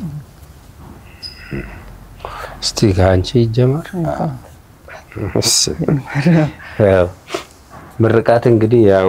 እስቲ ከአንቺ ይጀመር። እሺ። ያው ምርቃት እንግዲህ ያው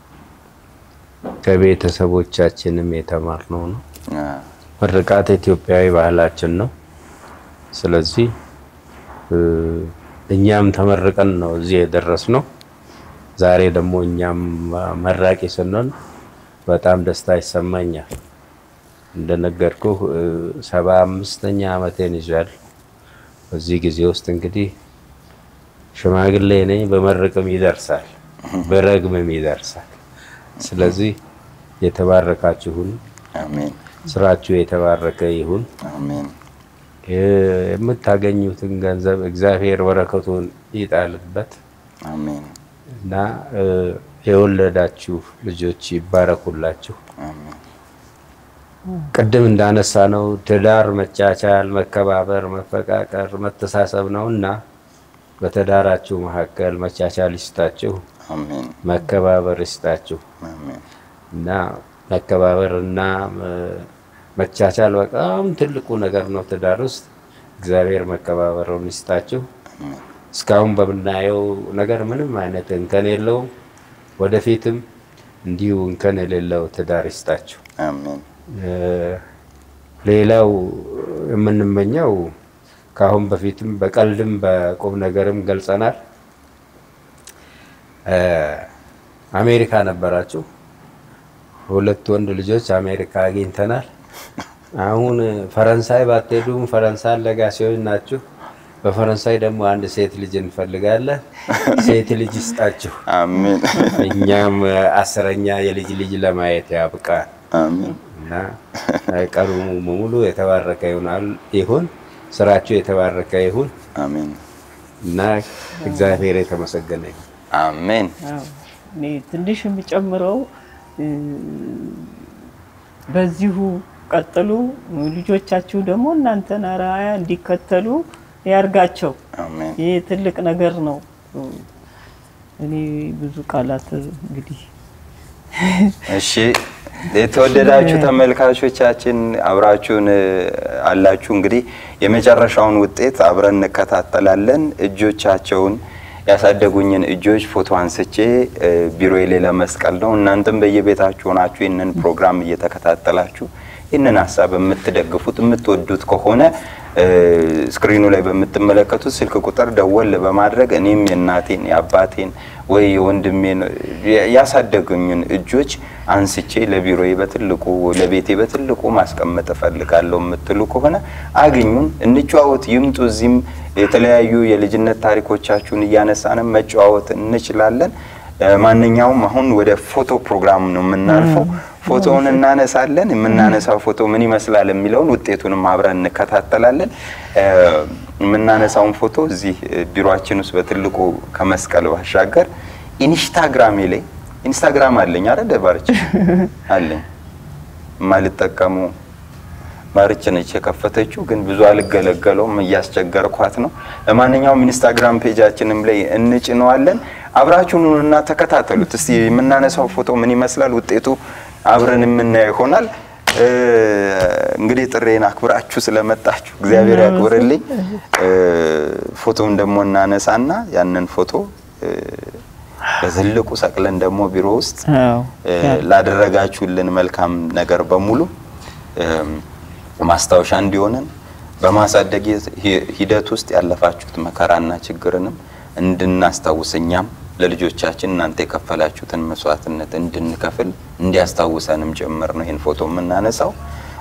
ከቤተሰቦቻችንም የተማርነው ነው። አ፣ ምርቃት ኢትዮጵያዊ ባህላችን ነው። ስለዚህ እ፣ እኛም ተመርቀን ነው እዚህ የደረስነው። ዛሬ ደግሞ እኛም መራቂ ስንሆን በጣም ደስታ ይሰማኛል። እንደነገርኩህ እ፣ ሰባ አምስተኛ ዓመቴን ይዟል። በዚህ ጊዜ ውስጥ እንግዲህ ሽማግሌ ነኝ፣ በመርቅም ይደርሳል፣ በረግምም ይደርሳል። ስለዚህ የተባረካችሁን አሜን ስራችሁ የተባረከ ይሁን። አሜን የ- የምታገኙትን ገንዘብ እግዚአብሔር በረከቱን ይጣልበት አሜን እና እ፣ የወለዳችሁ ልጆች ይባረኩላችሁ። አሜን ቅድም እንዳነሳ ነው ትዳር መቻቻል፣ መከባበር፣ መፈቃቀር፣ መተሳሰብ ነው እና በትዳራችሁ መካከል መቻቻል ይስጣችሁ፣ አሜን መከባበር ይስጣችሁ አሜን እና መከባበር እና እ፣ መቻቻል በጣም ትልቁ ነገር ነው ትዳር ውስጥ። እግዚአብሔር መከባበሩን ይስጣችሁ። እስካሁን በምናየው ነገር ምንም አይነት እንከን የለውም። ወደፊትም እንዲሁ እንከን የሌለው ትዳር ይስጣችሁ። አሜን እ፣ ሌላው የምንመኘው ከአሁን በፊትም በቀልድም በቁም ነገርም ገልጸናል። እ፣ አሜሪካ ነበራችሁ። ሁለት ወንድ ልጆች አሜሪካ አግኝተናል። አሁን ፈረንሳይ ባትሄዱም ፈረንሳይ ለጋሲዎች ናችሁ። በፈረንሳይ ደግሞ አንድ ሴት ልጅ እንፈልጋለን። ሴት ልጅ ይስጣችሁ። አሜን እኛም አስረኛ የልጅ ልጅ ለማየት ያብቃን አሜን እና ቀኑ ሙሉ የተባረከ ይሆናል ይሁን። ስራችሁ የተባረከ ይሁን አሜን እና እግዚአብሔር የተመሰገነ ይሁን። አሜን አዎ። እኔ ትንሽ የሚጨምረው እ፣ በዚሁ ቀጥሉ። ልጆቻችሁ ደግሞ እናንተን አርአያ እንዲከተሉ ያርጋቸው። አሜን ይህ ትልቅ ነገር ነው። እኔ ብዙ ቃላት እንግዲህ እሺ የተወደዳችሁ ተመልካቾቻችን አብራችሁን እ፣ አላችሁ። እንግዲህ የመጨረሻውን ውጤት አብረን እንከታተላለን። እጆቻቸውን ያሳደጉኝን እጆች ፎቶ አንስቼ እ፣ ቢሮዬ ላይ ለመስቀል ነው። እናንተም በየቤታችሁ ሆናችሁ ይህንን ፕሮግራም እየተከታተላችሁ ይህንን ሀሳብ የምትደግፉት የምትወዱት ከሆነ እ፣ ስክሪኑ ላይ በምትመለከቱት ስልክ ቁጥር ደወል በማድረግ እኔም የእናቴን የአባቴን ወይ የወንድሜን ያሳደጉኝን እጆች አንስቼ ለቢሮዬ በትልቁ ለቤቴ በትልቁ ማስቀመጥ እፈልጋለሁ የምትሉ ከሆነ አግኙን፣ እንጨዋወት፣ ይምጡ። እዚህም የተለያዩ የልጅነት ታሪኮቻችሁን እያነሳንም መጨዋወት እንችላለን። እ፣ ማንኛውም አሁን ወደ ፎቶ ፕሮግራም ነው የምናልፈው። ፎቶውን እናነሳለን። የምናነሳው ፎቶ ምን ይመስላል የሚለውን ውጤቱንም አብረን እንከታተላለን። እ፣ የምናነሳውን ፎቶ እዚህ እ፣ ቢሮአችን ውስጥ በትልቁ ከመስቀል ባሻገር ኢንስታግራሜ ላይ ኢንስታግራም አለኝ አረ ደባርች አለኝ የማልጠቀሙ ማርች ነች የከፈተችው፣ ግን ብዙ አልገለገለውም እያስቸገርኳት ነው። ለማንኛውም ኢንስታግራም ፔጃችንም ላይ እንጭነዋለን። አብራችሁኑና ተከታተሉት። እስቲ የምናነሳው ፎቶ ምን ይመስላል ውጤቱ አብረን የምናየው ይሆናል። እ፣ እንግዲህ ጥሬን አክብራችሁ ስለመጣችሁ እግዚአብሔር ያክብርልኝ። እ፣ ፎቶውን ደግሞ እናነሳና ያንን ፎቶ እ፣ በትልቁ ሰቅለን ደግሞ ቢሮ ውስጥ እ፣ ላደረጋችሁልን መልካም ነገር በሙሉ እም፣ ማስታወሻ እንዲሆነን በማሳደግ ሂ- ሂደት ውስጥ ያለፋችሁት መከራና ችግርንም እንድናስታውስ እኛም ለልጆቻችን እናንተ የከፈላችሁትን መስዋዕትነት እንድንከፍል እንዲያስታውሰንም ጭምር ነው ይህን ፎቶ የምናነሳው።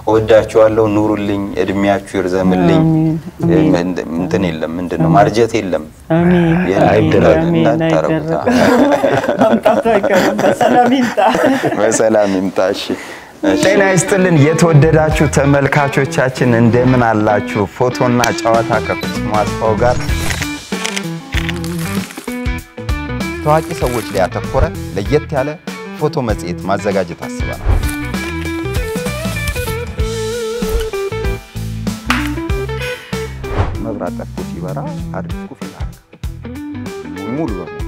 እወዳችኋለሁ። ኑሩልኝ፣ እድሜያችሁ ይርዘምልኝ። እንትን የለም ምንድን ነው ማርጀት የለም አሜን የለም። አሜን እንዳታረጉት። አይደረግም። መምጣቱ አይቀርም። በሰላም ይምጣ። በሰላም ይምጣ። እሺ ጤና ይስጥልን የተወደዳችሁ ተመልካቾቻችን እንደምን አላችሁ? ፎቶና ጨዋታ ከፍጹም አስፋው ጋር ታዋቂ ሰዎች ላይ ያተኮረ ለየት ያለ ፎቶ መጽሔት ማዘጋጀት አስበናል። መብራት ጠፍቶ ሲበራ አድርጉ ፊት ሙሉ በሙሉ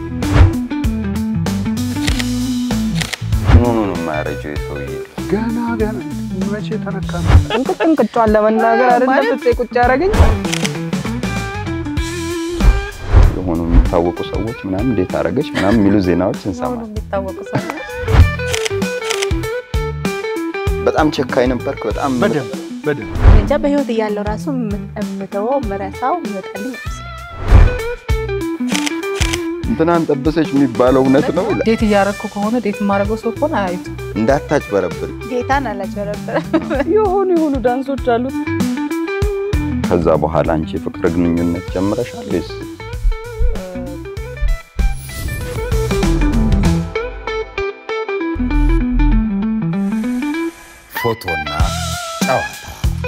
ምኑኑ ነው የማያረጀው የሰውዬ ገና ገና መቼ ተነካ ነው? እንቅጭ እንቅጫን ለመናገር አይደለም ፍፄ ቁጭ ያደረገኝ የሆኑ የሚታወቁ ሰዎች ምናምን እንዴት አደረገች ምናምን የሚሉ ዜናዎች ሁሉ እንሰማለን። የሚታወቁ ሰዎች በጣም ቸካኝ ነበርክ። በጣም በደንብ በደንብ እንጃ በህይወት እያለው ራሱ የምተወው ምረሳው ይመጣልኝ አይመስለኝም። እንትናን ጠበሰች የሚባለው እውነት ነው። ዴት እያረግኩ ከሆነ ዴት የማደርገው ሰው ከሆነ አያዩት። እንዳታጭበረብር። ጌታን አላጭበረበረም። የሆኑ የሆኑ ዳንሶች አሉት። ከዛ በኋላ አንቺ የፍቅር ግንኙነት ጀምረሻል ወይስ? ፎቶና ጨዋታ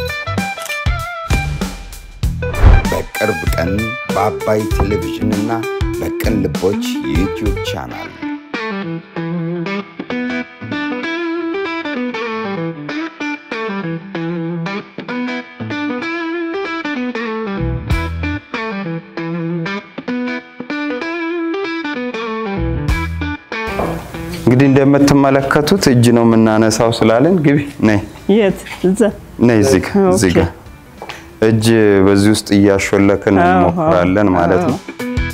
በቅርብ ቀን በአባይ ቴሌቪዥንና በቅን ልቦች የዩቲዩብ ቻናል እንግዲህ እንደምትመለከቱት እጅ ነው የምናነሳው ስላለን ግቢ ነይ የት እዛ ነይ እዚህ ጋ እዚህ ጋ እጅ በዚህ ውስጥ እያሾለክን አዎ፣ እንሞክራለን አዎ፣ ማለት ነው።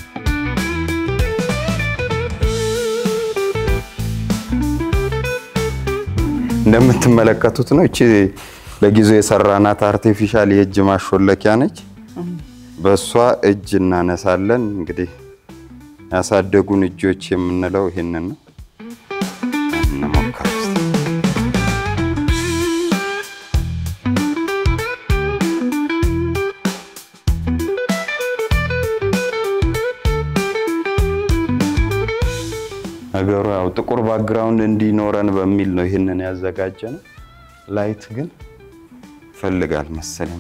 እንደምትመለከቱት ነው። እቺ ለጊዜው የሰራናት አርቲፊሻል የእጅ ማሾለኪያ ነች። በእሷ እጅ እናነሳለን። እንግዲህ ያሳደጉን እጆች የምንለው ይሄንን ነው። እንሞክር እስቲ። ነገሩ ያው ጥቁር ባክግራውንድ እንዲኖረን በሚል ነው ይህንን ያዘጋጀ ነው። ላይት ግን ይፈልጋል መሰለኝ።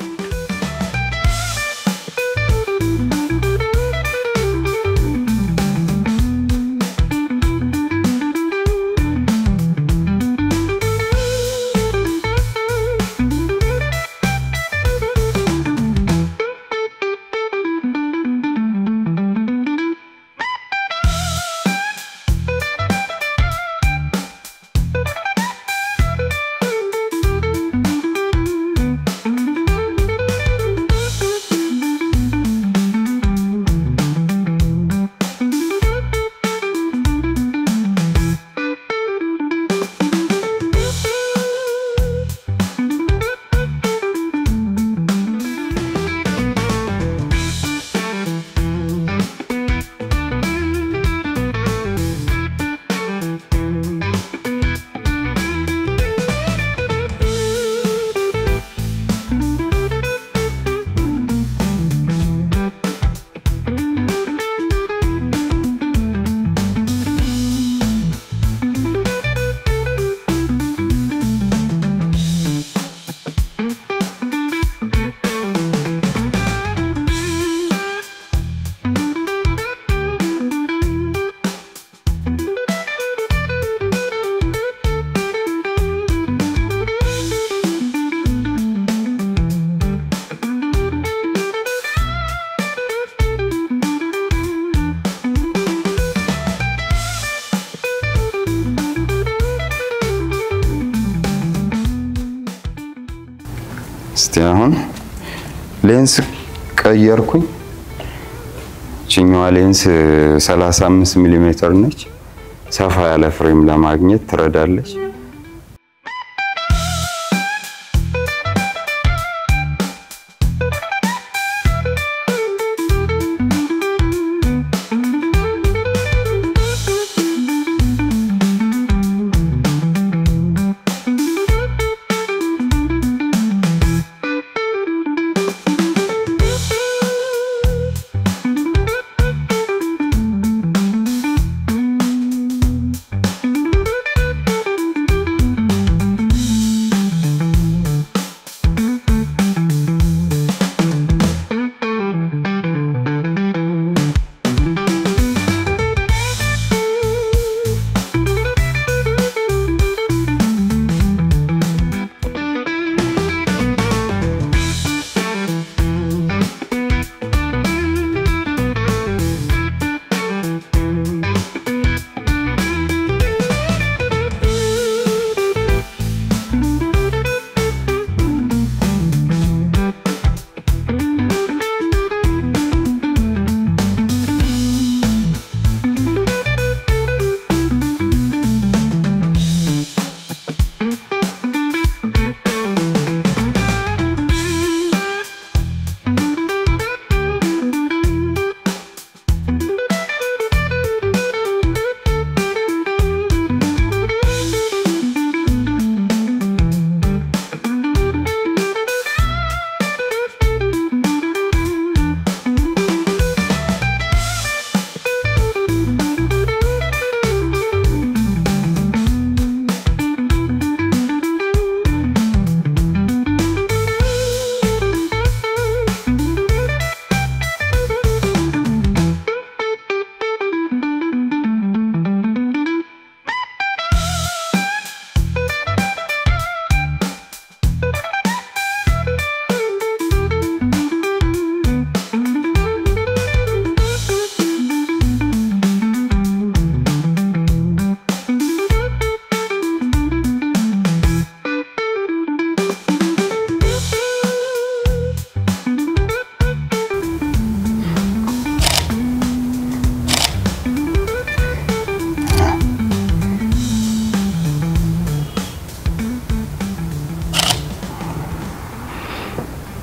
እስቲ አሁን ሌንስ ቀየርኩኝ። ችኛዋ ሌንስ 35 ሚሊ ሜትር ነች። ሰፋ ያለ ፍሬም ለማግኘት ትረዳለች።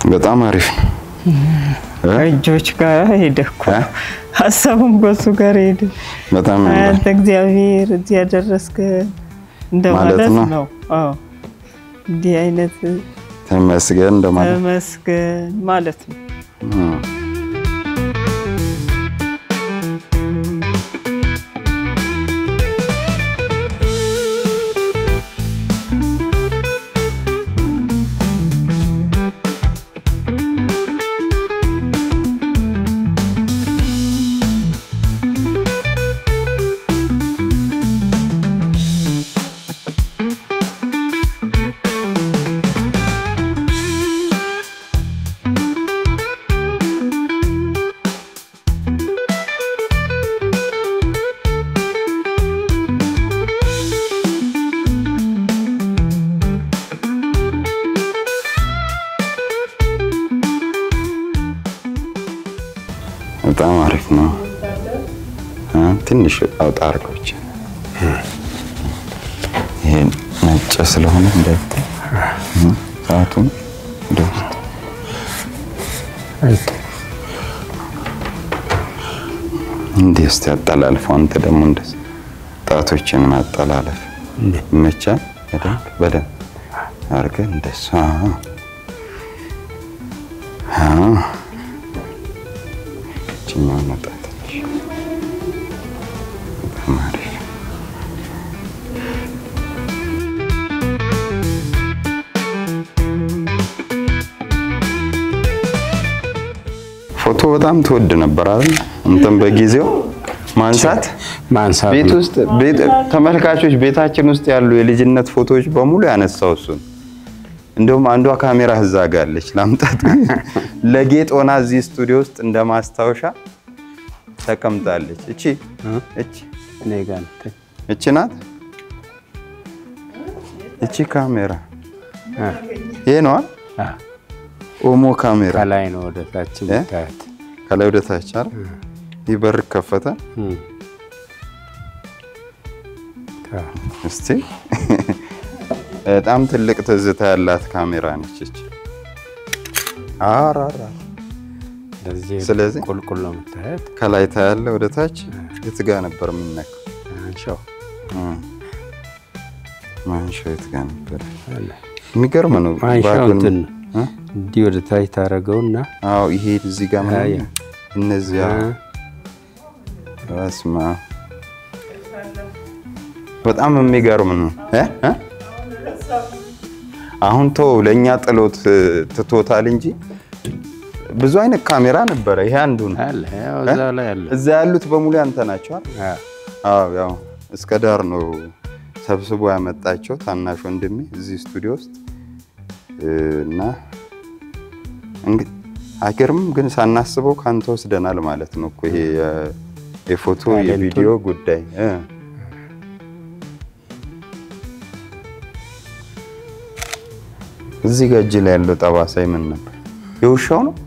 በጣም አሪፍ ነው። እጆች ጋር ሄደ እኮ እ? ሀሳቡም በሱ ጋር ሄደ። በጣም አንተ እግዚአብሔር እዚህ ያደረስክ እንደማለት ማለት ነው። ነው። አዎ እንዲህ አይነት ተመስገን እንደማለት ተመስገን ማለት ነው። እም። በጣም አሪፍ ነው። እ? ትንሽ አውጣ አድርገው ብቻ ይሄ ነጭ ስለሆነ እንዳይታይ እ? ሰዓቱን ወደ ውስጥ እንዲህ እስቲ አጠላልፈው። አንተ ደግሞ እንደዚህ ጣቶችን ማጠላለፍ ይመቻል። በደንብ በደንብ አድርገህ እንደሱ አዎ። አዎ ይችኛውን መጣት ትንሽ በጣም አሪፍ ፎቶ በጣም ትወድ ነበር አይደል? አንተም በጊዜው ማንሳት ማንሳት ቤት ነው። ውስጥ ቤት ተመልካቾች ቤታችን ውስጥ ያሉ የልጅነት ፎቶዎች በሙሉ ያነሳው እሱን። እንደውም አንዷ ካሜራ እዛ ጋ አለች ላምጣት። ለጌጥ ሆና እዚህ ስቱዲዮ ውስጥ እንደ ማስታወሻ ተቀምጣለች። እቺ እቺ እኔ ጋር ነው። እቺ ናት። እቺ ካሜራ አ፣ ይሄ ነዋ። አ፣ ኦሞ ካሜራ ከላይ ነው ወደ ታች የምታያት። ከላይ ወደ ታች አይደል? ይህ በር ከፈተ። እም። ታ- እስቲ በጣም ትልቅ ትዝታ ያላት ካሜራ ነች እቺ። አራራ እንደዚህ ስለዚህ ቁልቁል ነው የምታያት። ከላይ ታያለ ወደ ታች የት ጋ ነበር የሚነካው? አንሻው እም። ማንሻው የት ጋ ነበር? አለ። የሚገርም ነው። ማንሻው ባጉን- እንትን ነው። እ? እንዲህ ወደ ታች ታደርገውና አዎ ይሄ እዚህ ጋር ምናምን አያ። እነዚያ አ፣ በስመ አብ በጣም የሚገርም ነው እ? እ? አሁን ተው ለእኛ ጥሎት እ, ትቶታል እንጂ ብዙ አይነት ካሜራ ነበረ። ይሄ አንዱ ነው። አለ ያው እዛ ላይ አለ። እዛ ያሉት በሙሉ ያንተ ናቸው አይደል? አ፣ አዎ ያው እስከ ዳር ነው ሰብስቦ ያመጣቸው ታናሽ ወንድሜ እዚህ ስቱዲዮ ውስጥ እ፣ እና እንግዲህ አይገርምም ግን ሳናስበው ካንተ ወስደናል ማለት ነው እኮ ይሄ የ- የፎቶ ታለንቱን። የቪዲዮ ጉዳይ እ። እዚህ ጋር እጅ ላይ ያለው ጠባሳ ምን ነበር? የውሻው ነው።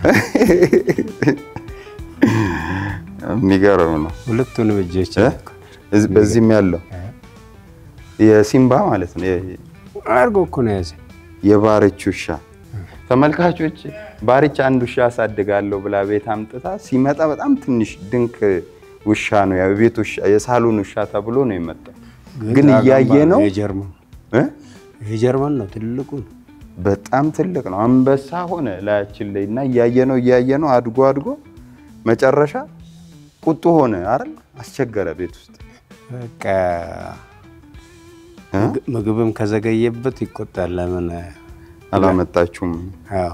የሚገርም ነው። ሁለቱንም እጆች እ? እዚህ- በዚህም ያለው የሲምባ ማለት ነው የ- አድርጎ እኮ ነው ያዘ። የባርች ውሻ ተመልካቾች፣ ባርች አንድ ውሻ አሳድጋለሁ ብላ ቤት አምጥታ ሲመጣ በጣም ትንሽ ድንክ ውሻ ነው፣ ያው የቤት ውሻ የሳሎን ውሻ ተብሎ ነው የመጣው። ግን እያየ ነው የጀርመን እ? የጀርመን ነው ትልቁ ነው። በጣም ትልቅ ነው። አንበሳ ሆነ ላያችን ላይ እና እያየ ነው እያየ ነው አድጎ አድጎ መጨረሻ ቁጡ ሆነ አይደል? አስቸገረ ቤት ውስጥ በቃ እ? ምግብ- ምግብም ከዘገየበት ይቆጣል። ለምን አላመጣችሁም? አዎ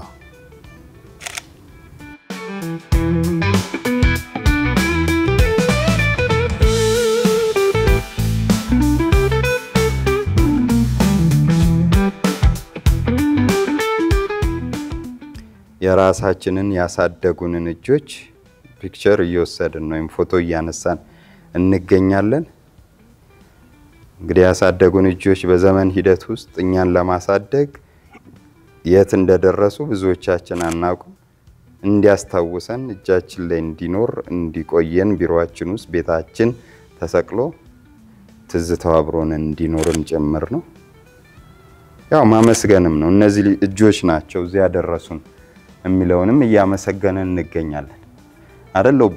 የራሳችንን ያሳደጉንን እጆች ፒክቸር እየወሰድን ነው ወይም ፎቶ እያነሳን እንገኛለን። እንግዲህ ያሳደጉን እጆች በዘመን ሂደት ውስጥ እኛን ለማሳደግ የት እንደደረሱ ብዙዎቻችን አናውቅም። እንዲያስታውሰን እጃችን ላይ እንዲኖር እንዲቆየን ቢሮአችን ውስጥ ቤታችን ተሰቅሎ ትዝታው አብሮን እንዲኖርን ጭምር ነው። ያው ማመስገንም ነው። እነዚህ እጆች ናቸው እዚህ ያደረሱን። የሚለውንም እያመሰገንን እንገኛለን። አይደል ኦቦ?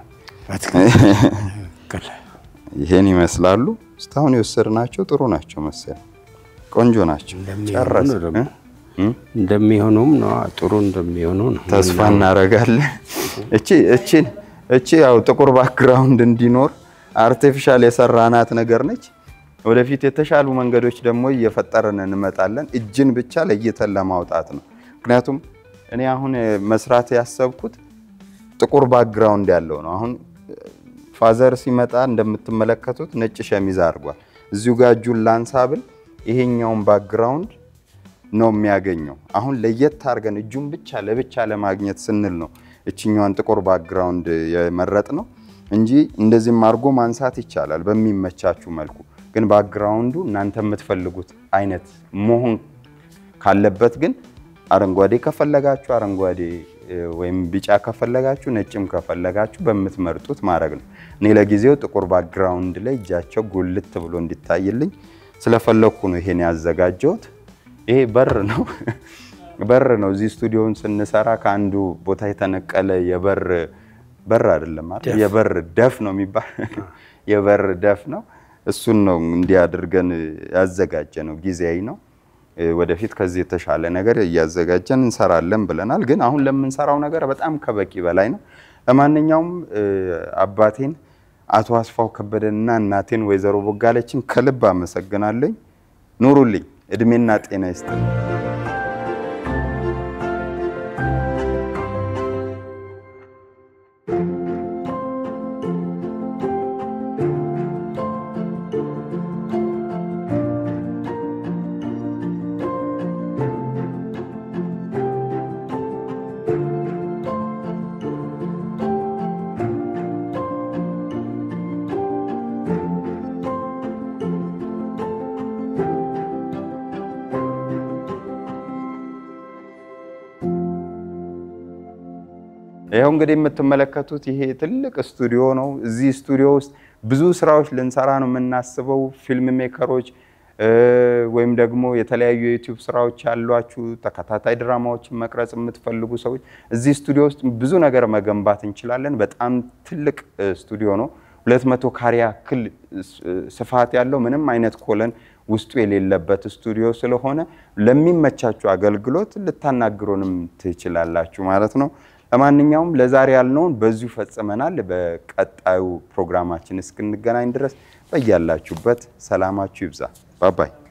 ይሄን ይመስላሉ። እስካሁን የወሰድናቸው ጥሩ ናቸው መሰለኝ፣ ቆንጆ ናቸው። ጨረስ እንደሚሆኑም ነው ጥሩ እንደሚሆኑ ነው ተስፋ እናደርጋለን። እቺ እቺ እቺ ያው ጥቁር ባክግራውንድ እንዲኖር አርቲፊሻል የሰራናት ነገር ነች። ወደፊት የተሻሉ መንገዶች ደግሞ እየፈጠርን እንመጣለን። እጅን ብቻ ለይተን ለማውጣት ነው። ምክንያቱም እኔ አሁን መስራት ያሰብኩት ጥቁር ባክግራውንድ ያለው ነው። አሁን ፋዘር ሲመጣ እንደምትመለከቱት ነጭ ሸሚዝ አድርጓል። እዚሁ ጋር እጁን ላንሳ ብል ይሄኛውን ባክግራውንድ ነው የሚያገኘው። አሁን ለየት አድርገን እጁን ብቻ ለብቻ ለማግኘት ስንል ነው እችኛዋን ጥቁር ባክግራውንድ የመረጥ ነው እንጂ እንደዚህም አድርጎ ማንሳት ይቻላል በሚመቻችሁ መልኩ። ግን ባክግራውንዱ እናንተ የምትፈልጉት አይነት መሆን ካለበት ግን አረንጓዴ ከፈለጋችሁ አረንጓዴ ወይም ቢጫ ከፈለጋችሁ ነጭም ከፈለጋችሁ በምትመርጡት ማድረግ ነው። እኔ ለጊዜው ጥቁር ባክግራውንድ ላይ እጃቸው ጉልት ብሎ እንዲታይልኝ ስለፈለግኩ ነው ይሄን ያዘጋጀሁት። ይሄ በር ነው በር ነው። እዚህ ስቱዲዮውን ስንሰራ ከአንዱ ቦታ የተነቀለ የበር በር አይደለም አይደል? የበር ደፍ ነው የሚባል የበር ደፍ ነው። እሱን ነው እንዲህ አድርገን ያዘጋጀ ነው። ጊዜያዊ ነው። ወደፊት ከዚህ የተሻለ ነገር እያዘጋጀን እንሰራለን ብለናል። ግን አሁን ለምንሰራው ነገር በጣም ከበቂ በላይ ነው። ለማንኛውም አባቴን አቶ አስፋው ከበደንና እናቴን ወይዘሮ ቦጋለችን ከልብ አመሰግናለኝ። ኑሩልኝ፣ እድሜና ጤና ይስጥልኝ። ይኸው እንግዲህ የምትመለከቱት ይሄ ትልቅ ስቱዲዮ ነው። እዚህ ስቱዲዮ ውስጥ ብዙ ስራዎች ልንሰራ ነው የምናስበው። ፊልም ሜከሮች ወይም ደግሞ የተለያዩ የዩቲዩብ ስራዎች ያሏችሁ ተከታታይ ድራማዎችን መቅረጽ የምትፈልጉ ሰዎች እዚህ ስቱዲዮ ውስጥ ብዙ ነገር መገንባት እንችላለን። በጣም ትልቅ ስቱዲዮ ነው። ሁለት መቶ ካሬ ያክል ስፋት ያለው ምንም አይነት ኮለን ውስጡ የሌለበት ስቱዲዮ ስለሆነ ለሚመቻችሁ አገልግሎት ልታናግሩንም ትችላላችሁ ማለት ነው። ለማንኛውም ለዛሬ ያልነውን በዚሁ ፈጽመናል። በቀጣዩ ፕሮግራማችን እስክንገናኝ ድረስ በያላችሁበት ሰላማችሁ ይብዛ። ባባይ